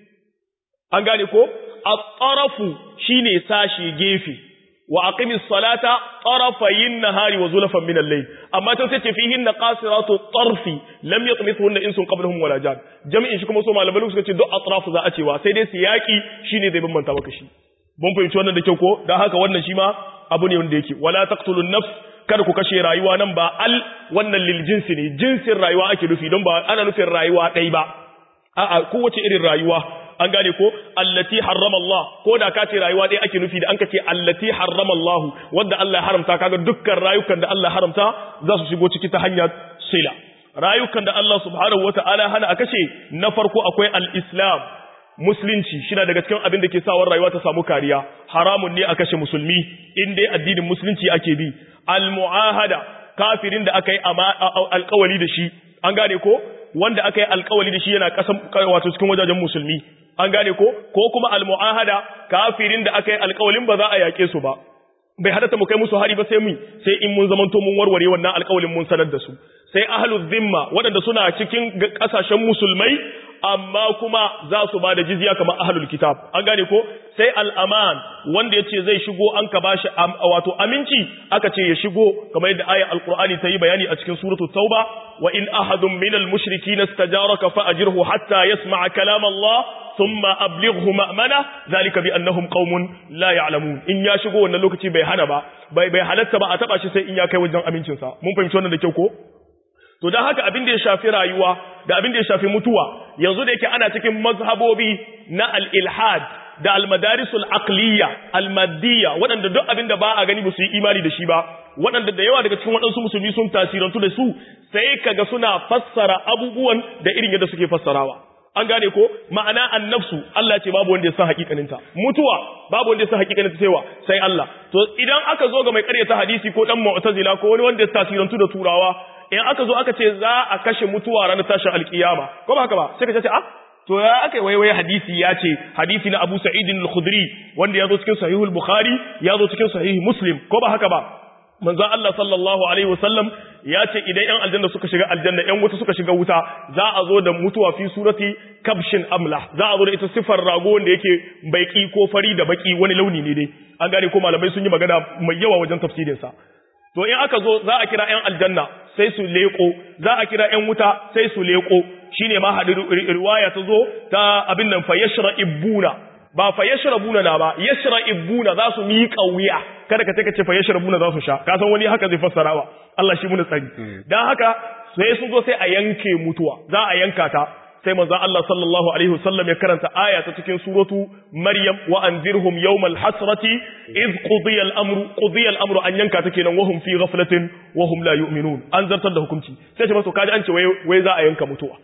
an gane ko a tsarafu shine sashi gefe wa aqimis salata tarafayin nahari wa zulafan min al-layl amma ta ce fihin qasiratu tarfi lam yatmithunna insun qablahum wala jan jami'in shi kuma so malamai suka ce duk atrafu za a cewa sai dai siyaki shine zai bambanta maka shi mun fahimci wannan da kyau ko dan haka wannan shi ma abu ne wanda yake wala taqtulun nafs kada ku kashe rayuwa nan ba al wannan lil jinsi ne jinsin rayuwa ake nufi don ba ana nufin rayuwa ɗai ba a'a kowace irin rayuwa an gane ko allati harrama Allah ko da ka ce rayuwa ɗaya ake nufi da an ka ce allati harrama Allah wanda Allah ya haramta kaga dukkan rayukan da Allah ya haramta za su shigo ciki ta hanyar sila rayukan da Allah subhanahu wataala hana a kashe na farko akwai al-islam musulunci shi daga cikin abin da ke sawar rayuwa ta samu kariya haramun ne a kashe musulmi in dai addinin musulunci ake bi al-mu'ahada kafirin da aka yi alkawali da shi an gane ko wanda aka yi alkawali da shi yana kasan wato cikin wajajen musulmi an gane ko ko kuma almu'ahada kafirin da aka yi alkawalin ba za a yake su ba bai halatta mu kai musu hari ba sai mu sai in mun zamanto mun warware wannan alkawalin mun sanar da su sai ahlul zimma waɗanda suna cikin kasashen musulmai amma kuma za su ba da jizya kamar ahlul kitab an gane ko sai al'aman wanda yace zai shigo an ka bashi wato aminci aka ce ya shigo kamar yadda ayat alqur'ani ta yi bayani a cikin suratul tauba wa in ahadun minal mushrikin istajaraka fa ajirhu hatta yasma'a kalam Allah thumma ablighu ma'mana zalika bi annahum qaumun la ya'lamun in ya shigo wannan lokaci bai hana ba bai bai halatta ba a taba shi sai in ya kai wajen amincin sa mun fahimci wannan da kyau ko to dan haka abin da ya shafi rayuwa da abin da ya shafi mutuwa yanzu da yake ana cikin mazhabobi na al-ilhad da al-madarisul aqliya al-maddiyya waɗanda duk abin da ba a gani ba su yi imani da shi ba waɗanda da yawa daga cikin waɗansu musulmi sun tasirantu da su sai kaga suna fassara abubuwan da irin yadda suke fassarawa an gane ko ma'ana annafsu Allah ce babu wanda ya san hakikaninta mutuwa babu wanda ya san hakikaninta sai wa sai Allah to idan aka zo ga mai ƙaryata hadisi ko dan mu'tazila ko wani wanda ya tasirantu da turawa in aka zo aka ce za a kashe mutuwa ranar tashin alkiyama ko ba haka ba sai ka ce ah to ya aka yi waiwai hadisi ya ce hadisi na Abu Sa'id al-Khudri wanda ya zo cikin sahihul Bukhari ya zo cikin sahih Muslim ko ba haka ba manzon Allah sallallahu alaihi wasallam ya ce idan yan aljanna suka shiga aljanna yan wuta suka shiga wuta za a zo da mutuwa fi surati kabshin amla za a zo da ita sifar rago wanda yake baiki ko fari da baki wani launi ne dai an gane ko malamai sun yi magana mai yawa wajen tafsirin sa to in aka zo za a kira yan aljanna sai su leko za a kira yan wuta sai su leko shine ma hadu riwaya ta zo ta abin nan fa yashra'ibuna ba fa yashrabuna na ba yashra'ibuna za su miƙa wuya kada ka ce ka ce fa yashrabuna za su sha ka san wani haka zai fassara wa Allah shi muna tsari dan haka sai sun zo sai a yanke mutuwa za a yanka ta sai manzon Allah sallallahu alaihi wasallam ya karanta aya ta cikin suratu Maryam wa anzirhum yawmal hasrati id qudiya al-amru qudiya al-amru an yanka ta kenan wahum fi ghaflatin wahum la yu'minun an zartar da hukunci sai ce masu kaji an ce wai wai za a yanka mutuwa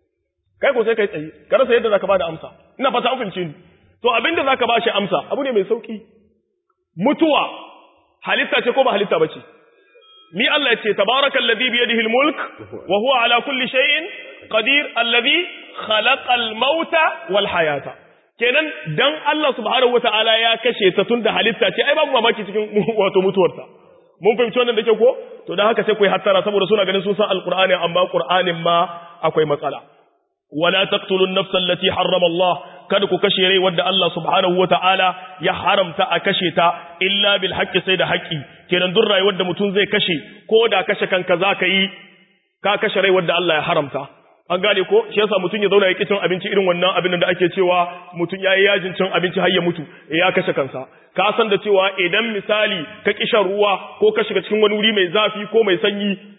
kai ko sai kai tsaye ka rasa yadda zaka bada amsa ina fata an fahimce ni to abinda zaka bashi amsa abu ne mai sauki mutuwa halitta ce ko ba halitta bace ni Allah ya ce tabarakallazi bi yadihi almulk wa huwa ala kulli shay'in qadir alladhi khalaqal mauta wal hayata kenan dan Allah subhanahu wataala ya kashe ta tunda halitta ce ai babu mamaki cikin wato mutuwarta mun fahimci wannan da ke ko to dan haka sai ku yi hattara saboda suna ganin sun san alqur'ani amma qur'anin ma akwai matsala wala taqtulun nafsa allati harrama Allah kada ku kashe rai wanda Allah subhanahu wataala ya haramta a kashe ta illa bil haqqi sai da haƙƙi kenan duk rayuwar da mutum zai kashe ko da kashe kanka zaka yi ka kashe rai wanda Allah ya haramta an gane ko shi yasa mutum ya zauna ya cin abinci irin wannan abin da ake cewa mutum yayi yajin cin abinci har ya mutu ya kashe kansa ka san da cewa idan misali ka kishan ruwa ko ka shiga cikin wani wuri mai zafi ko mai sanyi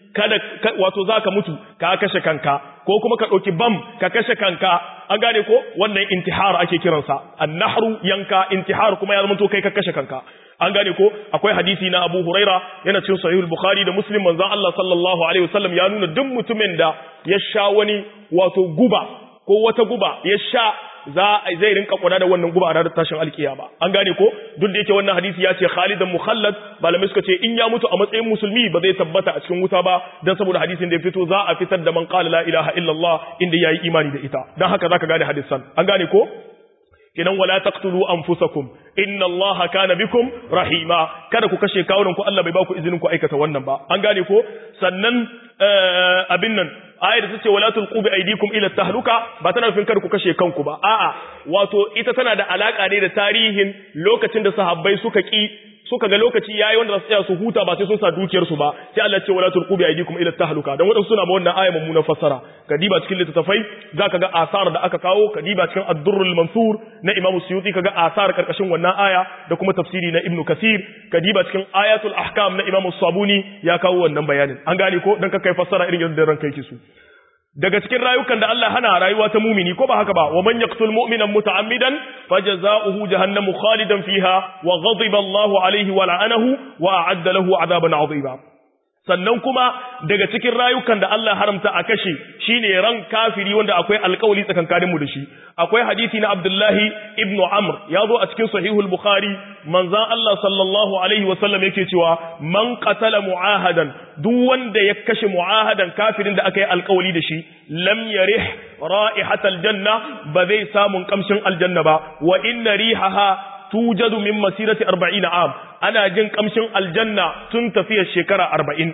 kada wato zaka mutu ka kashe kanka ko kuma ka ɗauki bam ka kashe kanka an gane ko wannan intihar ake kiransa annahru yanka intihar kuma ya zama to kai ka kashe kanka an gane ko akwai hadisi na Abu Huraira yana cikin Sahih Bukhari da Muslim manzon Allah sallallahu alaihi wasallam ya nuna duk mutumin da ya sha wani wato guba ko wata guba ya sha za zai rinka kwana da wannan guba a ranar tashin alkiyama an gane ko duk da yake wannan hadisi ya ce khalidan mukhallad malamai suka ce in ya mutu a matsayin musulmi ba zai tabbata a cikin wuta ba dan saboda hadisin da ya fito za a fitar da man qala la ilaha illallah inda yayi imani da ita dan haka zaka gane hadisan an gane ko kinan wala taqtulu anfusakum inna allaha kana bikum rahima kada ku kashe kawunan ku Allah bai ba ku izinin ku aikata wannan ba an gane ko sannan abin nan ayar da tace wala tulqu bi aydikum ila tahluka ba tana nufin kada ku kashe kanku ba a'a wato ita tana da alaka ne da tarihin lokacin da sahabbai suka ki suka ga lokaci yayi wanda za su tsaya su huta ba sai sun sa dukiyar su ba sai Allah ce wala tulqu bi aydikum ila tahluka dan wadansu suna ba wannan aya mummunan fassara kadiba cikin littafai zaka ga asar da aka kawo kadiba cikin ad-durrul mansur na Imam Suyuti kaga asar karkashin wannan aya da kuma tafsiri na Ibn Kathir kadiba cikin ayatul ahkam na Imam Sabuni ya kawo wannan bayanin an gane ko dan ka kai fassara irin yadda ranka yake su daga cikin rayukan da Allah hana rayuwa ta mumini ko ba haka ba wa man yaqtul mu'mina muta'ammidan fajaza'uhu jahannamu khalidan fiha wa ghadiba Allahu alayhi wa la'anahu wa a'adda lahu 'adaban 'azima sannan kuma daga cikin rayukan da Allah haramta a kashe shine ran kafiri wanda akwai alƙawari tsakankanin mu da shi akwai hadisi na Abdullahi ibn Amr ya zo a cikin sahihul Bukhari manzon Allah sallallahu alaihi wa sallam yake cewa man qatala mu'ahadan duk wanda ya kashe mu'ahadan kafirin da aka yi alƙawari da shi lam yarih ra'ihatal janna ba zai samun kamshin aljanna ba wa inna rihaha tujadu min masirati 40 am ana jin kamshin aljanna tun tafiyar shekara 40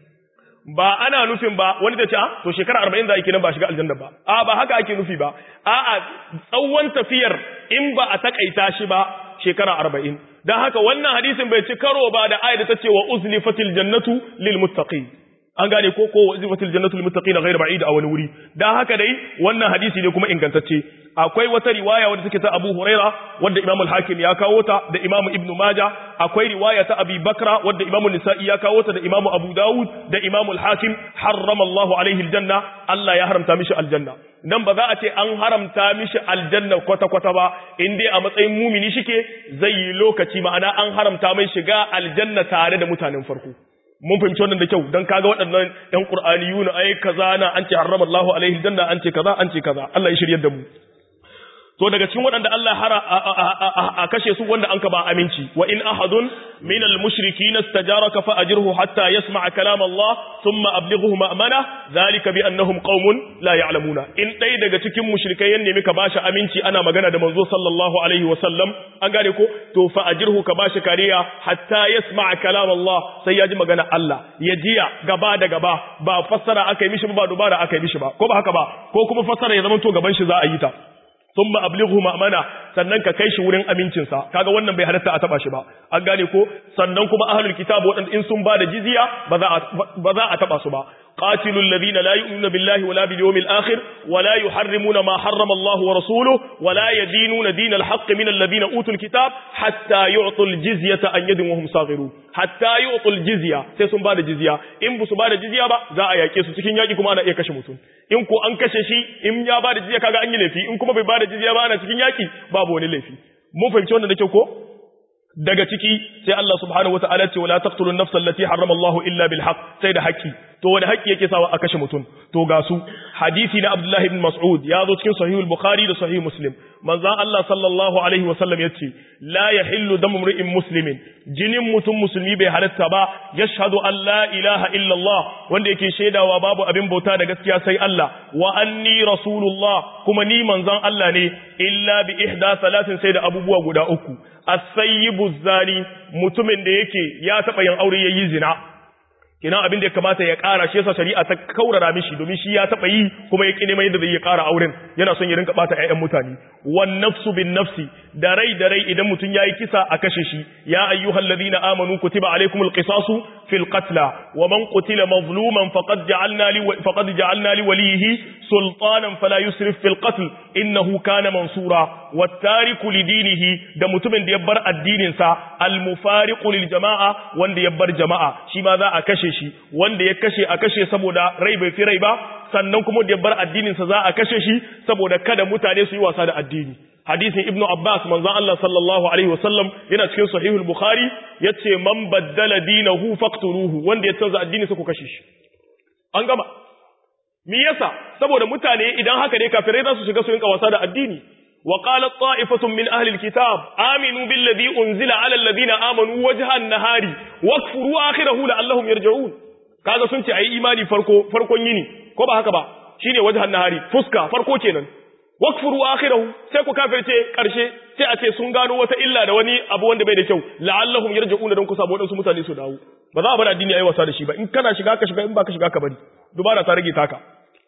ba ana nufin ba wani da ce to shekara 40 za a yi kenan ba shiga aljanna ba a ba haka ake nufi ba a'a tsawon tafiyar in ba a takaita shi ba shekara 40 dan haka wannan hadisin bai ci karo ba da ayat ta ce wa uzlifatil jannatu lil muttaqin an gane ko ko wazifatul jannatu lil muttaqin ghayr ba'id a wani wuri dan haka dai wannan hadisi ne kuma ingantacce akwai wata riwaya wadda take ta Abu Huraira wadda Imam al-Hakim ya kawo ta da Imam Ibn Majah akwai riwaya ta Abi Bakra wadda Imam Nisa'i ya kawo ta da Imam Abu Dawud da Imam al-Hakim harrama Allahu alaihi al-janna Allah ya haramta mishi aljanna nan ba za a ce an haramta mishi aljanna kwata kwata ba in dai a matsayin mumini shike zai yi lokaci ma'ana an haramta mai shiga aljanna tare da mutanen farko mun fahimci wannan da kyau dan kaga waɗannan ɗan Qur'aniyuna ai kaza na an ce harrama Allahu alaihi janna an ce kaza an ce kaza Allah ya shiryar da mu to daga cikin waɗanda Allah hara a kashe su wanda an ka ba aminci wa in ahadun min al-mushrikeena istajaraka fa ajirhu hatta yasma'a kalam Allah thumma ablighuhu ma'mana zalika bi annahum qaumun la ya'lamuna in dai daga cikin mushrikai yan nemi ka bashi aminci ana magana da manzo sallallahu alaihi wa sallam an gane ko to fa ajirhu ka bashi kariya hatta yasma'a kalam Allah sai ya ji magana Allah ya jiya gaba da gaba ba fassara aka yi mishi ba dubara aka yi mishi ba ko ba haka ba ko kuma fassara ya zama to gaban shi za a yi ta thumma ablighu ma'mana sannan ka kai shi wurin amincinsa kaga wannan bai halatta a taba shi ba an gane ko sannan kuma ahlul kitab wadanda in sun bada jizya ba za a ba za a taba su ba قاتلوا الذين لا يؤمنون بالله ولا باليوم الآخر ولا يحرمون ما حرم الله ورسوله ولا يدينون دين الحق من الذين أوتوا الكتاب حتى يعطوا الجزية أن يد وهم صاغرون حتى يعطوا الجزية سيسون بعد جزية إن بس بعد جزية با za a yake su cikin yaki kuma ana iya kashe mutum in ko an kashe shi in ya bada jizya kaga an yi laifi in kuma bai bada jizya ba ana cikin yaki babu wani laifi mun fahimci wannan da kyau ko daga ciki sai Allah subhanahu wataala ce wala taqtulu an-nafsa allati harrama Allahu illa bil haqq sai da haƙƙi to wani haƙƙi yake sawa a kashe mutum to ga su hadisi na Abdullah ibn Mas'ud ya zo cikin sahih al-Bukhari da sahih Muslim manzon Allah sallallahu alaihi wasallam yace la yahillu damu imri'in muslimin jinin mutum musulmi bai halatta ba yashhadu an la ilaha illa Allah wanda yake shaidawa babu abin bauta da gaskiya sai Allah wa anni rasulullah kuma ni manzon Allah ne illa bi ihda salatin sai da abubuwa guda uku as-sayyibu zani mutumin da yake ya taba yin aure yayi zina kina abin da ya kamata ya ƙara shi yasa shari'a ta kaurara mishi domin shi ya taba yi kuma ya kine mai yadda zai ya ƙara auren yana son ya rinka bata ƴaƴan mutane wan nafsu bin nafsi da rai da rai idan mutum yayi kisa a kashe shi ya ayyuhal ladina amanu kutiba alaykumul qisasu fil qatla wa man qutila mazluman faqad ja'alna li faqad ja'alna li walihi sultanan fala yusrif fil qatl innahu kana mansura wat tariku li dinihi da mutumin da ya bar addinin sa al mufariqu lil jama'a wanda ya bar jama'a shi ma za a kashe shi wanda ya kashe a kashe saboda rai bai fi rai ba sannan kuma da ya bar addinin sa za a kashe shi saboda kada mutane su yi wasa da addini hadisin ibnu abbas manzon Allah sallallahu alaihi wasallam yana cikin sahihul bukhari yace man baddala dinahu faqtuluhu wanda ya canza addini sa ku kashe shi an gama me yasa saboda mutane idan haka ne kafirai za su shiga su yinka wasa da addini wa qalat ta'ifatun min ahli alkitab aminu billadhi unzila ala alladhina amanu wajha an-nahari wakfuru akhirahu la'allahum yarji'un kaga sun ce ayi imani farko farkon yini ko ba haka ba shine wajha an-nahari fuska farko kenan wakfuru akhirahu sai ku kafirce karshe sai a ce sun gano wata illa da wani abu wanda bai da kyau la'allahum yarji'un don ku samu wadansu mutane su dawo ba za a bar addini ayi wasa da shi ba in kana shiga ka shiga in ba ka shiga ka bari dubara ta rage taka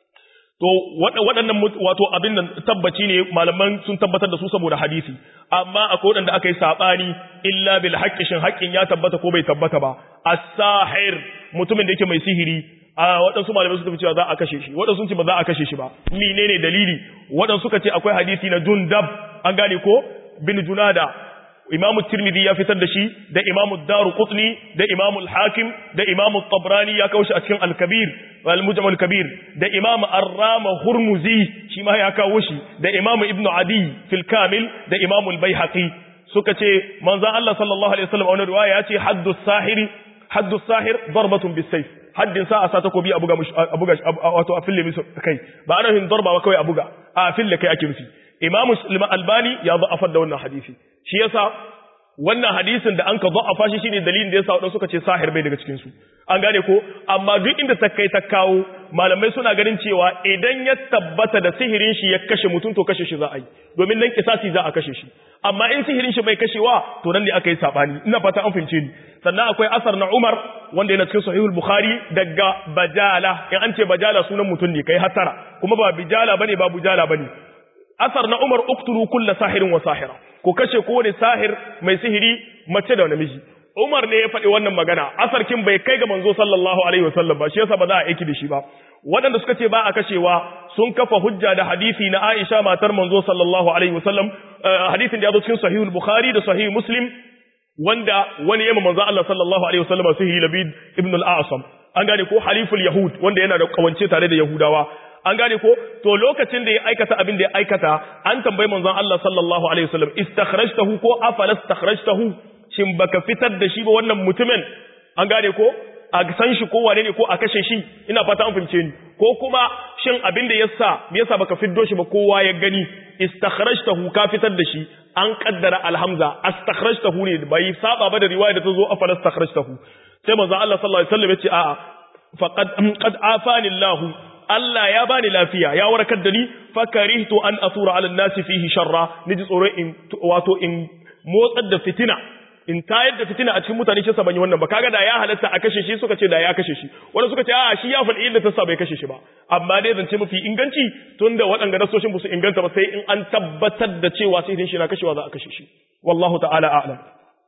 to waɗannan wato abin nan tabbaci ne malaman sun tabbatar da su saboda hadisi amma akwai waɗanda aka yi saɓani illa bil haqqi shin haƙƙin ya tabbata ko bai tabbata ba as-sahir mutumin da yake mai sihiri a waɗansu malamai suka fi cewa za a kashe shi waɗansu sun ce ba za a kashe shi ba menene dalili waɗansu suka ce akwai hadisi na jundab an gane ko bin junada imamu tirmidhi ya fitar da shi da imamu daru qutni da imamu al-hakim da imamu tabrani ya kawo shi a cikin al-kabir al-mujam al-kabir da imamu ar-rama hurmuzi shi ma ya kawo shi da imamu ibnu adi fil kamil da imamu al-baihaqi suka ce manzon Allah sallallahu alaihi wasallam a wani riwaya ya ce haddu sahiri haddu sahir darbatun bis-sayf haddin sa a sa takobi a buga a buga wato a fille musu kai ba ana hin darba ba kawai a buga a fille kai ake nufi imamu albani ya za'afar da wannan hadisi shi yasa wannan hadisin da an ka za'afa shi shine dalilin da yasa wadanda suka ce sahir bai daga cikin su an gane ko amma duk inda ta kai ta kawo malamai suna ganin cewa idan ya tabbata da sihirin shi ya kashe mutum to kashe shi za a yi domin nan kisasi za a kashe shi amma in sihirin shi bai kashewa to nan ne aka yi sabani ina fata an fahimce ni sannan akwai asar na Umar wanda yana cikin sahihul Bukhari daga Bajala in an ce Bajala sunan mutum ne kai hatara kuma ba Bijala bane ba Bujala bane asar na Umar uktulu kulla sahirin wa sahira ko kashe kowane sahir mai sihiri mace da namiji Umar ne ya faɗi wannan magana asar kin bai kai ga manzo sallallahu alaihi wasallam ba shi yasa ba za a aiki da shi ba waɗanda suka ce ba a kashewa sun kafa hujja da hadisi na Aisha matar manzo sallallahu alaihi wasallam hadisin da ya zo cikin sahihul Bukhari da sahih Muslim wanda wani yamma manzo Allah sallallahu alaihi wasallam sihiri Labid ibn al-A'sam an gane ko haliful yahud wanda yana da kawance tare da yahudawa an gane ko to lokacin da ya aikata abin da ya aikata an tambayi manzon Allah sallallahu alaihi wasallam istakhrajtahu ko afala istakhrajtahu shin baka fitar da shi ba wannan mutumin an gane ko a san shi ko wane ne ko a kashe shi ina fata an fahimce ni ko kuma shin abin da yasa me yasa baka fiddo shi ba kowa ya gani istakhrajtahu ka fitar da shi an kaddara alhamza astakhrajtahu ne bai saba ba da riwaya da ta zo afala istakhrajtahu sai manzon Allah sallallahu alaihi wasallam ya ce a'a faqad qad afani Allah Allah ya bani lafiya ya warkar da ni fakarihtu an asura ala nasi fihi sharra niji tsoro in wato in motsar da fitina in tayar da fitina a cikin mutane shi ban yi wannan ba kaga da ya halatta a kashe shi suka ce da ya kashe shi wanda suka ce a shi ya faɗi inda ta sa bai kashe shi ba amma dai zance mafi inganci tunda waɗanda nasoshin ba su inganta ba sai in an tabbatar da cewa sai shi na kashewa za a kashe shi wallahu ta'ala a'lam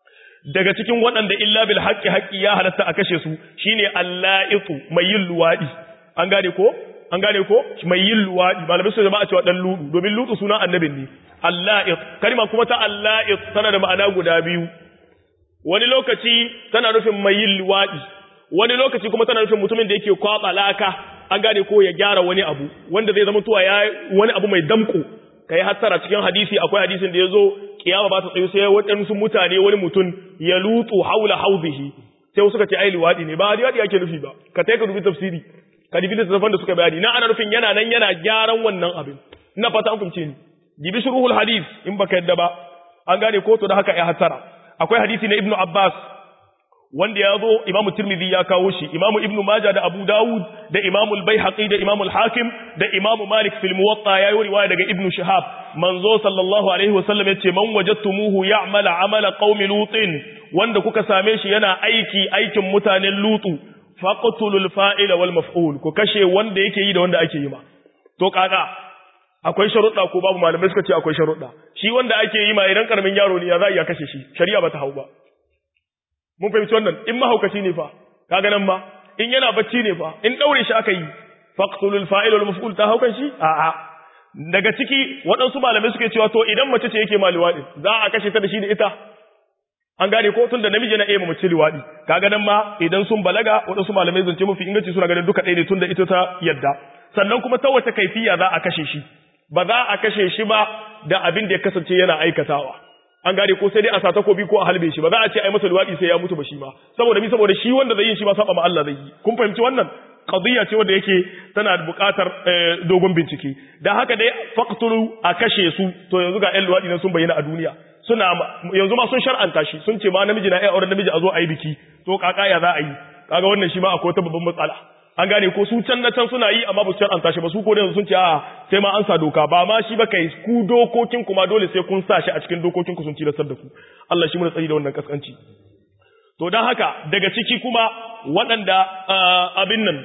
daga cikin waɗanda illa bil haqqi haqqi ya halatta a kashe su shine alla'itu mai yin luwadi an gane ko an gane ko mai yin luwadi malamai su jama'a cewa dan ludu domin ludu suna annabin ne alla'it kalma kuma ta alla'it tana da ma'ana guda biyu wani lokaci tana nufin mai yin luwadi wani lokaci kuma tana nufin mutumin da yake kwaba laka an gane ko ya gyara wani abu wanda zai zama tuwa ya wani abu mai damko kai hattara cikin hadisi akwai hadisin da yazo kiyama ba ta tsayo sai waɗansu mutane wani mutum ya lutu haula hauzihi sai suka ce ai luwadi ne ba luwadi ake nufi ba ka tai ka dubi tafsiri ka dubi littattafan da suka bayani na ana nufin yana nan yana gyaran wannan abin ina fata an fahimce ni dibi shuruhul hadis in baka yadda ba an gane ko to da haka ya hattara akwai hadisi na ibnu abbas wanda ya zo imamu tirmidhi ya kawo shi imamu ibnu majah da abu dawud da imamu al-baihaqi da imamu al-hakim da imamu malik fil muwatta ya yi riwaya daga ibnu shihab manzo sallallahu alaihi wasallam yace man wajadtumuhu ya'mal amala qaumi lutin wanda kuka same shi yana aiki aikin mutanen lutu faqtulul fa'ila wal maf'ul ku kashe wanda yake yi da wanda ake yi ma to kaga akwai sharuɗa ko babu malamai suka ce akwai sharuɗa shi wanda ake yi ma idan karamin yaro ne ya za iya kashe shi shari'a bata hau ba mun fahimci wannan in mahaukaci ne fa kaga nan ma in yana bacci ne fa in daure shi aka yi faqtulul fa'il wal maf'ul ta haukan shi a'a daga ciki waɗansu malamai suke cewa to idan mace ce yake ma liwaɗi za a kashe ta da shi da ita an gane ko tun da namiji na iya mace liwaɗi kaga nan ma idan sun balaga waɗansu malamai zance mafi inganci suna ganin duka ɗaya ne tun da ita ta yadda sannan kuma ta wace kaifiya za a kashe shi ba za a kashe shi ba da abin da ya kasance yana aikatawa an gane ko sai dai a sa takobi ko a halbe shi ba za a ce ai masa luwaɗi sai ya mutu ba shi ma saboda mi saboda shi wanda zai yi shi ma saba ma Allah zai yi kun fahimci wannan qadiyya ce wanda yake tana buƙatar dogon bincike dan haka dai faqtulu a kashe su to yanzu ga ƴan luwaɗi nan sun bayyana a duniya suna yanzu ma sun shar'anta shi sun ce ma namiji na iya auren namiji a zo a yi biki to kaka ya za a yi kaga wannan shi ma akwai wata babban matsala an gane ko su can na can suna yi amma ba su shar'anta shi ba su ko da yanzu sun ce a sai ma an sa doka ba ma shi ba kai ku dokokin kuma dole sai kun sa shi a cikin dokokin ku sun tilastar da ku Allah shi muna tsari da wannan kaskanci to dan haka daga ciki kuma waɗanda abin nan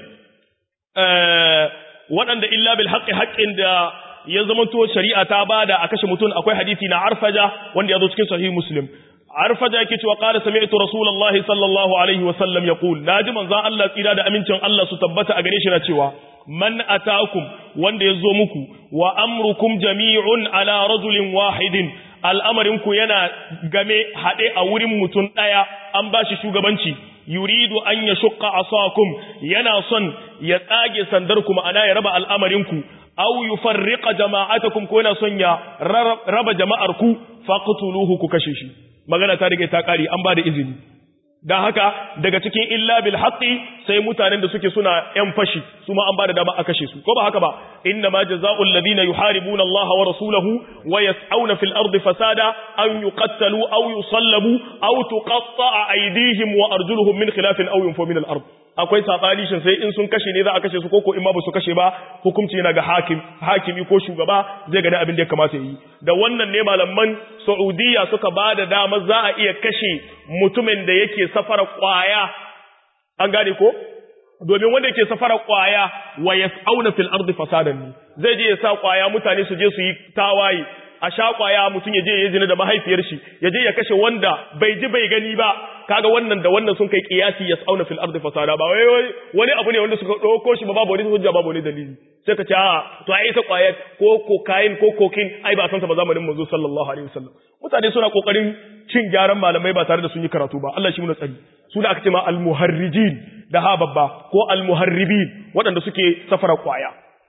waɗanda illa bil haqqi haqqin da ya zamanto shari'a ta bada a kashe mutum akwai hadisi na arfaja wanda ya zo cikin sahih muslim arfaja yake cewa qala sami'tu rasulullahi sallallahu alaihi wasallam yaqul naji manzon Allah tsira da amincin Allah su tabbata a gare shi na cewa man atakum wanda yazo muku wa amrukum jami'un ala rajulin wahidin al'amarin ku yana game hade a wurin mutum daya an bashi shugabanci yuridu an yashqa asakum yana son ya tsage sandar ku ma'ana ya raba al'amarin ku aw yufarriqa jama'atakum ko yana son ya raba jama'ar ku faqtuluhu ku kashe shi magana ta rike ta kare an ba da izini dan haka daga cikin illa bil haqqi sai mutanen da suke suna yan fashi su ma an ba da dama a kashe su ko ba haka ba inna ma jazaa'ul ladina yuharibuna Allah wa rasulahu wa yas'auna fil ardi fasada an yuqattalu aw yusallabu aw tuqatta'a aydihim wa arjuluhum min khilafin aw yunfu min al ard akwai sabani shin sai in sun kashe ne za a kashe su ko ko in ma ba su kashe ba hukunci yana ga hakim hakimi ko shugaba zai gani abin da ya kamata yi da wannan ne malaman Saudiya suka ba da dama za a iya kashe mutumin da yake safara kwaya an gane ko domin wanda yake safara kwaya wa yas'auna fil ardi fasadan ne zai je ya sa kwaya mutane su je su yi tawaye a sha kwaya mutum ya je ya zina da mahaifiyar shi ya je ya kashe wanda bai ji bai gani ba kaga wannan da wannan sun kai kiyasi yas'auna fil ardi fasada ba wai wani abu ne wanda suka dauko shi ba babu wani hujja babu wani dalili sai ka ce a to ai ta kwaya ko kokain ko kokin ai ba san ta ba zamanin manzo sallallahu alaihi wasallam mutane suna kokarin cin gyaran malamai ba tare da sun yi karatu ba Allah shi mu tsari su da aka ce ma al muharrijin da ha babba ko al muharribin waɗanda suke safara kwaya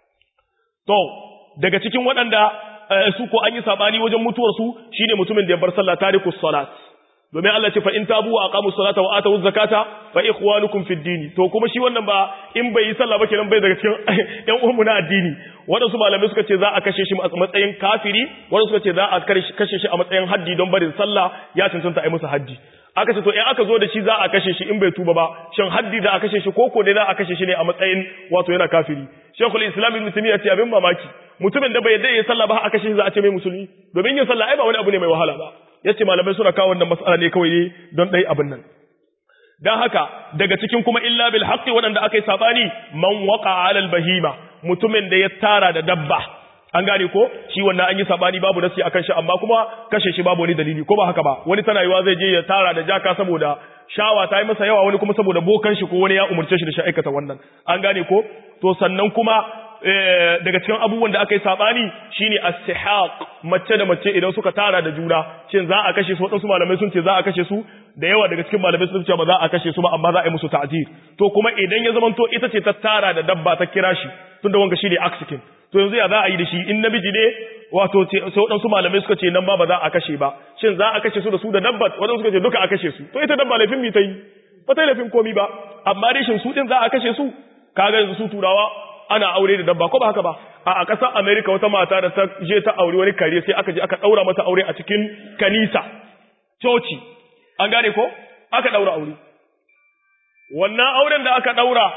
to daga cikin waɗanda su ko an yi sabani wajen mutuwar su shine mutumin da ya bar sallah tarikus salat domin Allah ce fa in tabu wa aqamu salata wa atu zakata fa ikhwanukum fid din to kuma shi wannan ba in bai yi sallah ba kenan bai daga cikin yan uwanmu na addini wadansu malamai suka ce za a kashe shi a matsayin kafiri wadansu suka ce za a kashe shi a matsayin haddi don barin sallah ya cancanta a yi masa haddi aka ce to in aka zo da shi za a kashe shi in bai tuba ba shin haddi za a kashe shi koko dai za a kashe shi ne a matsayin wato yana kafiri shekul islam ibn taymiya ce abin mamaki mutumin da bai yarda ya sallah ba a kashe shi za a ce mai musulmi domin yin sallah ai ba wani abu ne mai wahala ba yace malamai suna kawo wannan mas'ala ne kawai ne don dai abin nan dan haka daga cikin kuma illa bil haqqi wadanda akai sabani man waqa ala al bahima mutumin da ya tara da dabba an gane ko shi wannan an yi sabani babu nasi akan shi amma kuma kashe shi babu wani dalili ko ba haka ba wani tana yiwa zai je ya tara da jaka saboda shawa ta yi masa yawa wani kuma saboda bokan shi ko wani ya umurce shi da shi aikata wannan an gane ko to sannan kuma daga cikin abubuwan da aka yi sabani shine as-sihaq mace da mace idan suka tara da juna shin za a kashe su wadansu malamai sun ce za a kashe su da yawa daga cikin malamai sun ce ba za a kashe su ba amma za a yi musu ta'zir to kuma idan ya zamanto ita ce ta tara da dabba ta kira shi tunda wanga shine aksikin to yanzu ya za a yi da shi in namiji ne wato sai wadansu malamai suka ce nan ba ba za a kashe ba shin za a kashe su da su da dabba wadansu suka ce duka a kashe su to ita dabba laifin mi ta yi ba ta yi laifin komi ba amma dai shin su din za a kashe su kaga yanzu su turawa ana aure da dabba ko ba haka ba a ƙasar America wata mata da ta je ta aure wani kare sai aka je aka daura mata aure a cikin kanisa coci an gane ko aka daura aure wannan auren da aka daura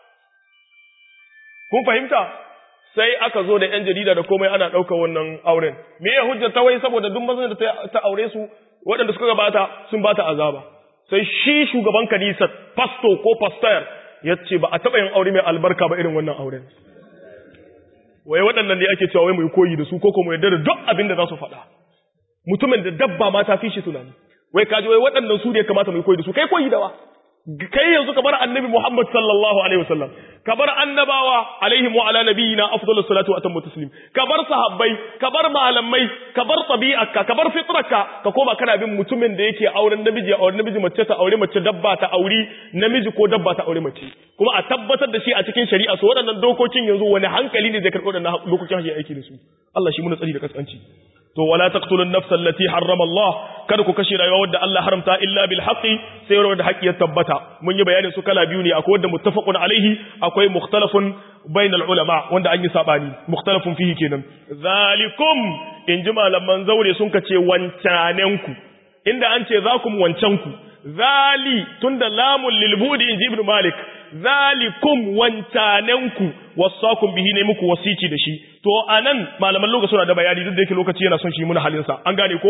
kun fahimta sai aka zo da yan jarida da komai ana ɗaukar wannan auren me ya hujjar ta wai saboda duk mazan da ta aure su waɗanda suka gabata sun bata azaba sai shi shugaban kanisa pastor ko pastor ya ce ba a taɓa yin aure mai albarka ba irin wannan auren wai waɗannan ne ake cewa wai mai koyi da su ko kuma yadda da duk abin da za su faɗa mutumin da dabba ma ta fi shi tunani wai kaji wai waɗannan su ne ya kamata mai koyi da su kai koyi da wa kai yanzu ka bar annabi Muhammad sallallahu alaihi wasallam ka bar annabawa alaihi wa ala nabiyina afdalus salatu wa atammu taslim ka bar sahabbai ka bar malamai ka bar tabi'arka ka bar fitrarka ka koma kana bin mutumin da yake auren namiji auren namiji mace ta aure mace dabba ta auri namiji ko dabba ta aure mace kuma a tabbatar da shi a cikin shari'a so waɗannan dokokin yanzu wani hankali ne zai karɓi waɗannan dokokin shi aiki da su Allah shi muna tsari da kaskanci to wala taqtulun nafsa allati harrama Allah kada ku kashe rayuwa wadda Allah haramta illa bil haqqi sai wadda haƙi ya tabbata mun yi bayanin su kala biyu ne akwai wadda muttafaqun alaihi akwai mukhtalafun bainal ulama wanda an yi sabani mukhtalafun fihi kenan zalikum in ji malaman zaure sun kace wancanenku inda an ce zakum wancanku zali tunda lamun lil budi in ji ibn malik zalikum wancanenku wasakum bihi ne muku wasici da shi to anan malaman lokaci suna da bayani duk da yake lokaci yana son shi muna halin sa an gane ko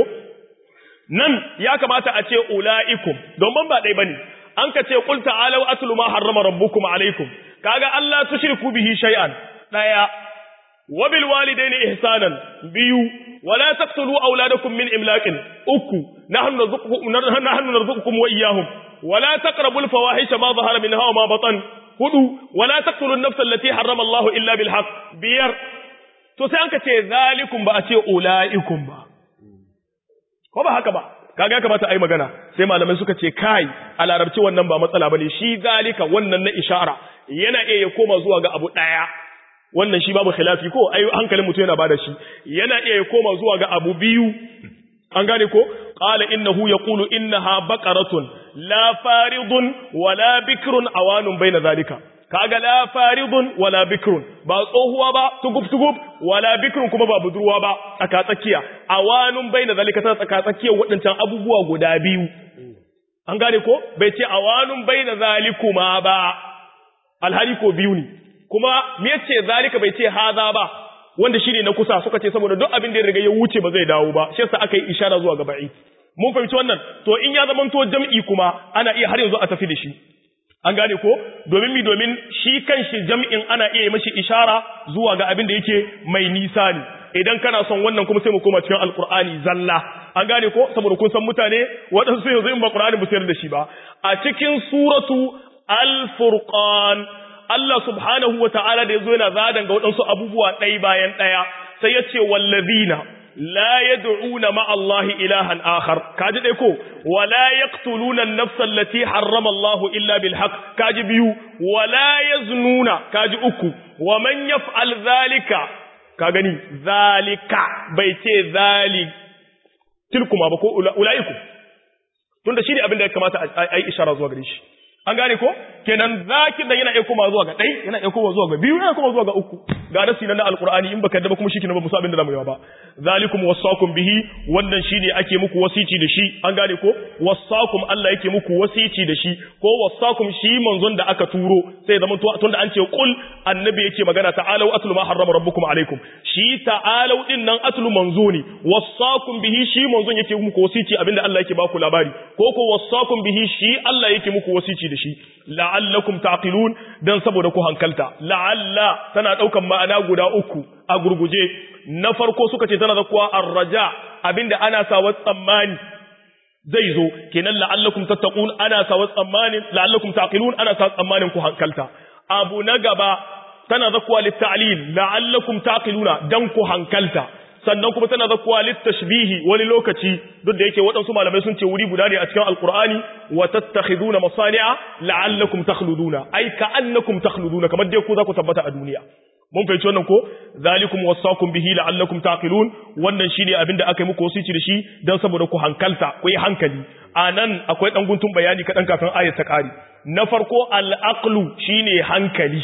nan ya kamata a ce ulaikum don ba dai bane an ka ce qul ta'alu atlu ma harrama rabbukum alaikum kaga Allah tushriku bihi shay'an daya wa bil walidaini ihsanan biyu ولا تقتلوا أولادكم من إملاق أكو نحن نرزقكم, نحن نرزقكم وإياهم ولا تقربوا الفواحش ما ظهر منها وما بطن هدو ولا تقتلوا النفس التي حرم الله إلا بالحق بير تسأنك تي ذلكم بأتي أولئكم با ko ba haka ba kaga kamata ai magana sai malamai suka ce kai a larabci wannan ba matsala bane shi zalika wannan na ishara yana iya koma zuwa ga abu daya wannan shi babu khilafi ko ai hankalin mutum yana bada shi yana iya ya koma zuwa ga abu biyu an gane ko qala innahu yaqulu innaha baqaratun la faridun wala bikrun awanun baina zalika kaga la faridun wala bikrun ba tsohuwa ba tugub tugub wala bikrun kuma ba budurwa ba tsaka tsakiya awanun baina zalika ta tsaka tsakiya wadancan abubuwa guda biyu an gane ko bai ce awanun baina zalikuma ba alhali ko biyu ne kuma me yace zalika bai ce haza ba wanda shine na kusa suka ce saboda duk abin da ya riga ya wuce ba zai dawo ba shi yasa aka yi ishara zuwa ga ba'i mun fahimci wannan to in ya zama to jam'i kuma ana iya har yanzu a tafi da shi an gane ko domin mi domin shi kanshi jam'in ana iya mashi ishara zuwa ga abin da yake mai nisa ne idan kana son wannan kuma sai mu koma cikin alqur'ani zalla an gane ko saboda kun san mutane waɗansu yanzu in ba qur'ani ba sayar da shi ba a cikin suratu al-furqan Allah subhanahu wa ta'ala da ya zo yana zadan ga waɗansu abubuwa ɗai bayan ɗaya, sai ya ce, Wallazina, la ya du'una ma'allahi ilahan akhar, kaji ɗai ko, wa la ya ƙtulunan nafsan lati harrama Allahu illa bil haq, kaji biyu, wa la ya zununa, kaji uku, wa man yaf'al zalika, ka gani, zalika, bai ce zali, tilkuma ba ko ula'iku, tunda shi ne abin da ya kamata a yi ishara zuwa gare shi. an gane ko kenan zakin da yana iya koma zuwa ga ɗai yana iya koma zuwa ga biyu yana koma zuwa ga uku ga nasi na alqur'ani in baka da ba kuma shi ba musa abin da zamu yi ba zalikum wasakum bihi wannan shine ake muku wasici da shi an gane ko wasakum Allah yake muku wasici da shi ko wasakum shi manzon da aka turo sai zaman to tunda an ce qul annabi yake magana ta'alu atlu ma harrama rabbukum alaikum shi ta'alu din nan atlu manzo ne wasakum bihi shi manzon yake muku wasici abinda Allah yake baku labari ko ko wasakum bihi shi Allah yake muku wasici da shi la'allakum taqilun dan saboda ku hankalta la'alla tana daukan ma'ana guda uku a gurguje na farko suka ce tana zakuwa arraja abinda ana sawa tsammani zai zo kenan la'allakum tattaqun ana sawa tsammani la'allakum taqilun ana sawa tsammanin ku hankalta abu na gaba tana zakuwa litta'lil la'allakum taqiluna dan ku hankalta sannan kuma tana zakuwa littashbihi wani lokaci duk da yake waɗansu malamai sun ce wuri guda ne a cikin alqur'ani wa tattakhiduna masani'a la'allakum takhluduna ai ka'annakum takhluduna kamar dai ku za ku tabbata a duniya mun fahimci wannan ko zalikum wasaqum bihi la'allakum taqilun wannan shine abin da aka yi muku wasici da shi dan saboda ku hankalta ku yi hankali anan akwai dan guntun bayani kadan kafin ayat ta kare na farko al-aqlu shine hankali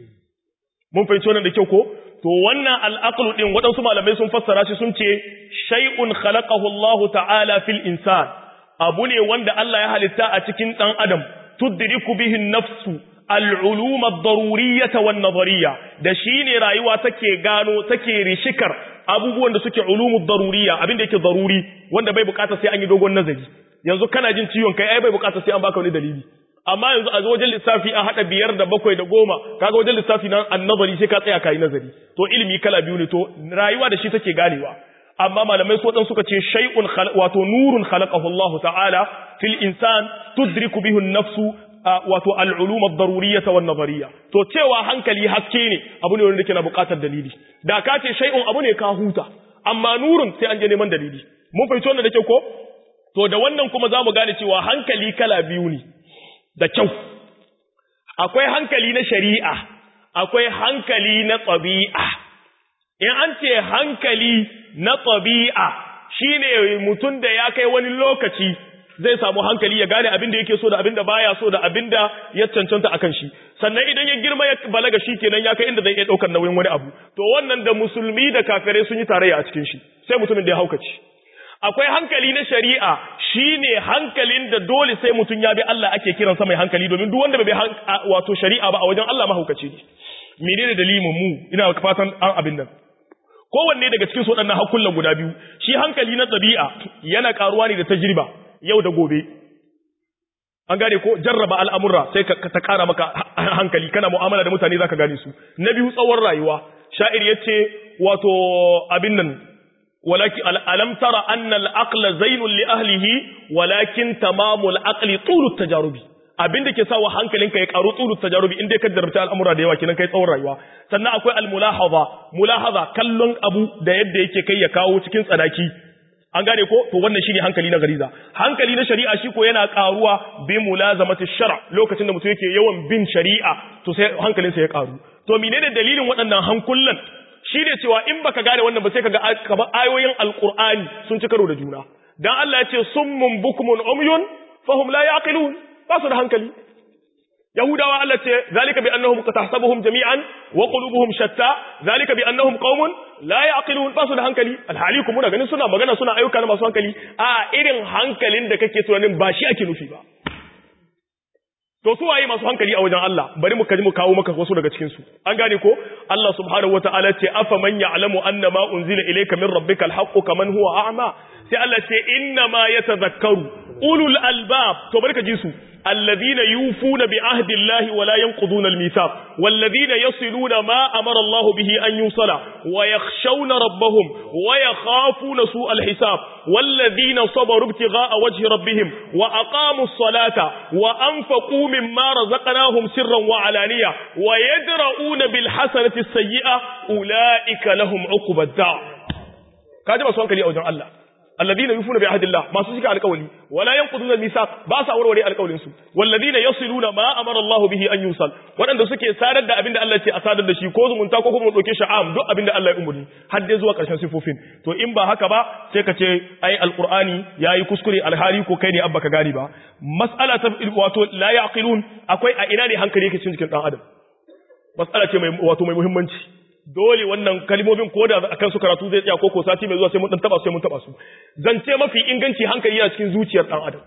mun fahimci wannan da kyau ko to wannan al'aqlu din waɗansu malamai sun fassara shi sun ce shay'un khalaqahu Allah ta'ala fil insan abu ne wanda Allah ya halitta a cikin dan adam tudriku bihi an-nafsu al-ulum ad-daruriyyah wan-nadhariyya da shine rayuwa take gano take rishikar abubuwan da suke ulumud daruriyya abinda yake daruri wanda bai bukata sai an yi dogon nazari yanzu kana jin ciwon kai ai bai bukata sai an baka wani dalili amma yanzu a wajen lissafi an haɗa biyar da bakwai da goma kaga wajen lissafi na annabari sai ka tsaya kayi nazari to ilimi kala biyu ne to rayuwa da shi take ganewa amma malamai so dan suka ce shay'un wato nurun khalaqahu Allah ta'ala fil insan tudriku bihi an-nafsu wato al-ulum ad-daruriyyah wan nazariyya to cewa hankali haske ne abu ne wanda yake na buƙatar dalili da ka ce shay'un abu ne ka huta amma nurun sai an je neman dalili mun fahimci wannan da kyau ko to da wannan kuma zamu gane cewa hankali kala biyu ne da kyau akwai hankali na shari'a akwai hankali na tabi'a in an ce hankali na tabi'a shine mutum da ya kai wani lokaci zai samu hankali ya gane abin da yake so da abin da baya so da abin da ya cancanta akan shi sannan idan ya girma ya balaga shi kenan ya kai inda zai iya daukar nauyin wani abu to wannan da musulmi da kafirai sun yi tarayya a cikin shi sai mutumin da ya haukace akwai hankali na shari'a shine hankalin da dole sai mutum ya bi Allah ake kiransa mai hankali domin duk wanda bai bi wato shari'a ba a wajen Allah mahaukaci ne menene dalilin mu ina fatan an abin nan kowanne daga cikin su waɗannan hakullan guda biyu shi hankali na ɗabi'a yana karuwa ne da tajriba yau da gobe an gane ko jarraba al'amurra sai ka ta kara maka hankali kana mu'amala da mutane zaka gane su na biyu tsawon rayuwa sha'ir yace wato abin nan ولكن ألم ترى أن العقل زين لأهله ولكن تمام العقل طول التجارب abin da ke sa wa hankalinka ya karu tsuru tajarubi inda ka darabta al'amura da yawa kenan kai tsawon rayuwa sannan akwai al-mulahaza mulahaza kallon abu da yadda yake kai ya kawo cikin tsanaki an gane ko to wannan shine hankali na gariza hankali na shari'a shi ko yana karuwa bi mulazamati shar' lokacin da mutum yake yawan bin shari'a to sai hankalinsa ya karu to menene dalilin waɗannan hankulan shi ne cewa in baka gane wannan ba sai kaga kamar ayoyin alqur'ani sun ci karo da juna dan Allah ya ce summun bukmun umyun fahum la yaqilun ba su da hankali yahudawa Allah ce zalika bi annahum qatahsabuhum jami'an wa qulubuhum shatta zalika bi annahum qaumun la yaqilun ba su da hankali alhali kuma muna ganin suna magana suna ayyuka na masu hankali a irin hankalin da kake tunanin ba shi ake nufi ba To su waye masu hankali a wajen Allah bari mu kaji mu kawo maka wasu daga cikin su an gane ko Allah subhanahu wataala ce afa man ya'lamu anna ma unzila ilayka min rabbika alhaqqu kaman huwa a'ma sai Allah ce inna ma yatadhakkaru ulul albab to bari ka ji su alladhina yufuna bi ahdi Allah wa la yanquduna almithaq walladhina yasiluna ma amara Allah bihi an yusala wa yakhshawna rabbahum wa yakhafuna su'a alhisab والذين صبروا ابتغاء وجه ربهم وأقاموا الصلاة وأنفقوا مما رزقناهم سرا وعلانية ويدرؤون بالحسنة السيئة أولئك لهم عقب الدار كاجب سؤالك لي أوجه الله الذين يوفون بعهد الله ما سوسك على قولي ولا ينقضون الميثاق باسا وروري على قولين سو والذين يصلون ما امر الله به ان يوصل wadanda suke sadar da abinda Allah ce a sadar da shi ko zumunta ko kuma mu dauke shi am duk abinda Allah ya umurni har dai zuwa karshen sifofin to in ba haka ba sai ka ce ai alqur'ani yayi kuskure alhali ko kai ne abba ka gani ba mas'ala ta wato la yaqilun akwai a ina ne hankali yake cikin jikin dan adam mas'ala ce mai wato mai muhimmanci dole wannan kalmomin ko da akan su karatu zai tsaya ko ko sati mai zuwa sai mun dan taba su sai mun taba su zance mafi inganci hankali yana cikin zuciyar dan adam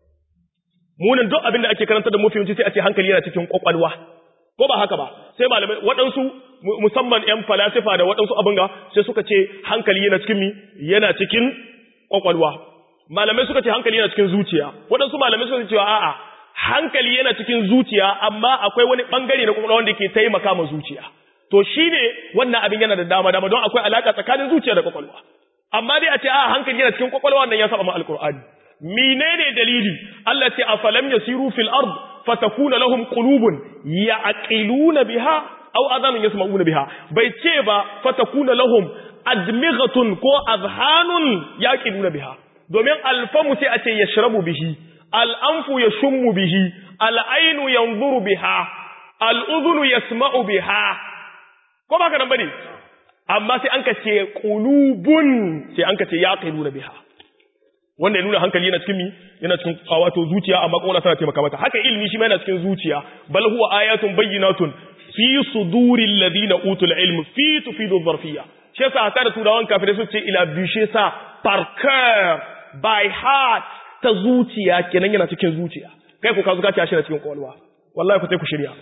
munan duk abin da ake karanta da mafi yawanci sai a ce hankali yana cikin kwakwalwa ko ba haka ba sai malamai waɗansu musamman yan falasifa da waɗansu abin ga sai suka ce hankali yana cikin mi yana cikin kwakwalwa malamai suka ce hankali yana cikin zuciya waɗansu malamai suka ce cewa a'a hankali yana cikin zuciya amma akwai wani bangare na kwakwalwa wanda ke taimaka ma zuciya to shi ne wannan abin yana da dama dama don akwai alaka tsakanin zuciya da kwakwalwa amma dai a ce a hankali yana cikin kwakwalwa wannan ya saba ma alqur'ani menene dalili Allah ce afalam yasiru fil ard fatakuna lahum qulubun ya'qiluna biha aw adhanun yasma'una biha bai ce ba fatakuna lahum admighatun ko azhanun yaqiluna biha domin alfamu sai a ce yashrabu bihi al'anfu yashummu bihi al'ainu yanzuru biha al'udhunu yasma'u biha ko ba ka nan bane amma sai an ka ce qulubun sai an ka ce yaqiluna biha wanda ya nuna hankali yana cikin mi yana cikin wato zuciya amma kuma tana taimaka mata haka ilmi shi ma yana cikin zuciya bal huwa ayatun bayyinatun fi suduril ladina utul ilm fi tufidu dharfiyya shi yasa ta da turawan kafirai su ce ila bishe sa par cœur by heart ta zuciya kenan yana cikin zuciya kai ku ka zuka ci shi na cikin kwalwa wallahi ku sai ku shirya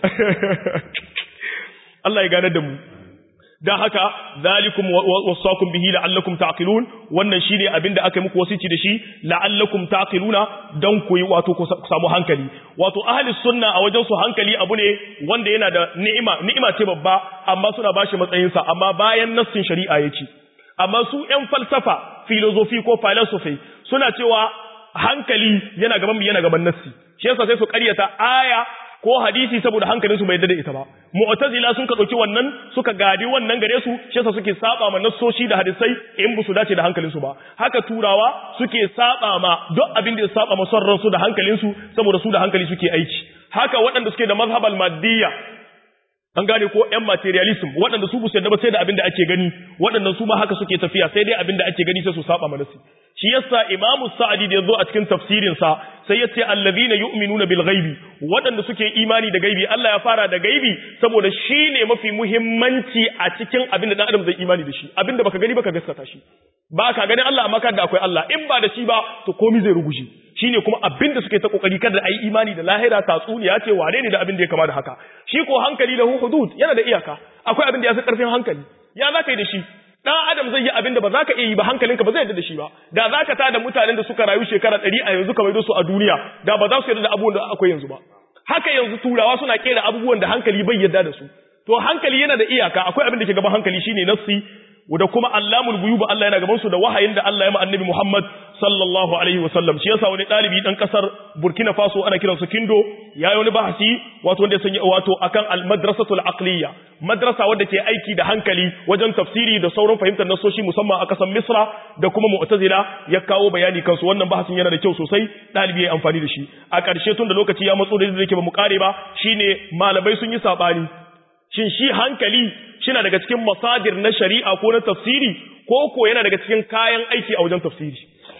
Allah ya gane da mu dan haka zalikum wasakum bihi la'allakum taqilun wannan shine abinda aka yi muku wasici da shi la'allakum taqiluna dan ku yi wato ku samu hankali wato ahli sunna a wajen su hankali abu ne wanda yana da ni'ima ni'ima ce babba amma suna bashi matsayin sa amma bayan nassin shari'a yake amma su ƴan falsafa philosophy ko philosophy suna cewa hankali yana gaban mu yana gaban nassi shi yasa sai su ƙaryata aya ko hadisi saboda hankalin su bai yarda da ita ba mu'tazila sun ka dauki wannan suka gadi wannan gare su shi yasa suke saba ma nassoshi da hadisai in ba su dace da hankalin su ba haka turawa suke saba ma duk abin da ya saba ma son ransu da hankalin su saboda su da hankali suke aiki haka waɗanda suke da mazhabal maddiya an gane ko ƴan materialism waɗanda su busu yadda ba sai da abin da ake gani waɗannan su ma haka suke tafiya sai dai abin da ake gani sai su saba manasi shi yasa imamu sa'adi da yazo a cikin tafsirin sa sai ya ce allazina yu'minuna bil ghaibi waɗanda suke imani da gaibi Allah ya fara da gaibi saboda shi ne mafi muhimmanci a cikin abin da dan adam zai imani da shi abin da baka gani baka gaskata shi ba ka ganin Allah amma kada akwai Allah in ba da shi ba to komai zai ruguje shine kuma abin da suke ta kokari kada ayi imani da lahira tatsuniya ce wane ne da abin da ya kama da haka shi ko hankali lahu hudud yana da iyaka akwai abin da ya fi karfin hankali ya za ka yi da shi dan adam zai yi abin da ba za ka iya yi ba hankalinka ba zai yarda da shi ba da za ka tada mutanen da suka rayu shekara ɗari a yanzu ka maido su a duniya da ba za su yarda da abubuwan da akwai yanzu ba haka yanzu turawa suna kera abubuwan da hankali bai yarda da su to hankali yana da iyaka akwai abin da ke gaban hankali shine nassi da kuma allamul guyuba Allah yana gaban su da wahayin da Allah ya ma annabi Muhammad sallallahu alaihi wasallam shi yasa wani dalibi dan kasar Burkina Faso ana kiransa Kindo yayi wani bahasi wato wanda ya sanya wato akan al madrasatul aqliya madrasa wadda ke aiki da hankali wajen tafsiri da sauran fahimtar nasoshi musamman a kasar Misra da kuma Mu'tazila ya kawo bayani kansu wannan bahasin yana da kyau sosai dalibi ya amfani da shi a ƙarshe tun da lokaci ya matso da yake ba mu kare ba shine malamai sun yi sabani shin shi hankali shina daga cikin masadir na shari'a ko na tafsiri ko ko yana daga cikin kayan aiki a wajen tafsiri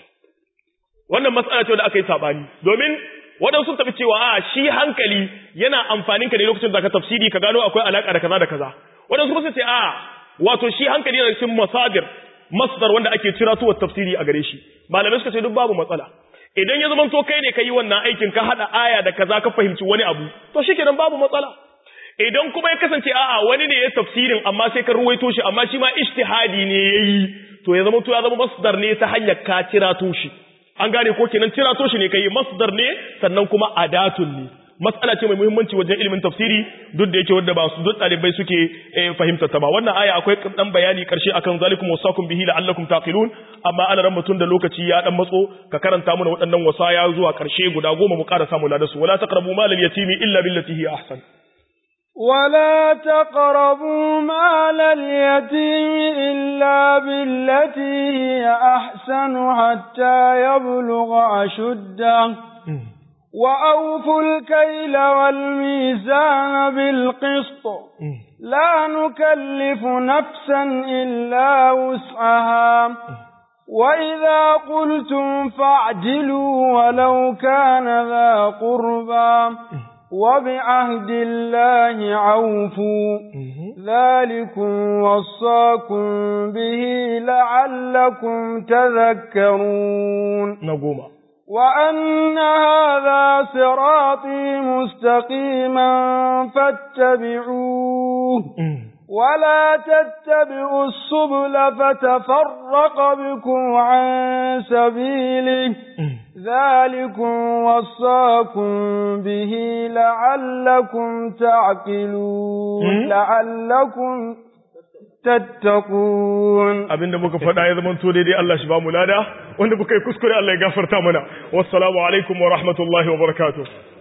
wannan matsala ce da aka yi sabani domin waɗansu sun tafi cewa a shi hankali yana amfanin ka ne lokacin da ka tafsiri ka gano akwai alaka da kaza da kaza waɗansu kuma ce a wato shi hankali yana cikin masadir masdar wanda ake cira tuwa tafsiri a gare shi malamai suka ce duk babu matsala idan ya zama to kai ne ka yi wannan aikin ka haɗa aya da kaza ka fahimci wani abu to shi kenan babu matsala idan kuma ya kasance a'a wani ne ya tafsirin amma sai ka ruwaito shi amma shi ma ijtihadi ne yayi to ya zama to ya zama masdar ne ta hanyar ka cirato shi an gane ko kenan cirato shi ne kai masdar ne sannan kuma adatun ne matsala ce mai muhimmanci wajen ilimin tafsiri duk da yake wanda ba su duk dalibai suke fahimta ta ba wannan aya akwai dan bayani karshe akan zalikum wasakum bihi la'allakum taqilun amma ana ran mutun da lokaci ya dan matso ka karanta mana waɗannan wasaya zuwa karshe guda goma mu ƙara samu ladasu wala taqrabu malal yatimi illa billati hi ahsan ولا تقربوا مال اليتيم إلا بالتي هي أحسن حتى يبلغ أشده وأوفوا الكيل والميزان بالقسط لا نكلف نفسا إلا وسعها وإذا قلتم فاعدلوا ولو كان ذا قربى وبعهد الله عوفوا ذلكم وصاكم به لعلكم تذكرون نقوم وأن هذا صراطي مستقيما فاتبعوه ولا تتبعوا السبل فتفرق بكم عن سبيله ذلكم وصاكم به لعلكم تعقلون لعلكم tattaqun abinda muka faɗa ya zama to daidai Allah shi ba mu lada wanda muka yi kuskure Allah ya gafarta mana wassalamu alaikum wa rahmatullahi wa barakatuh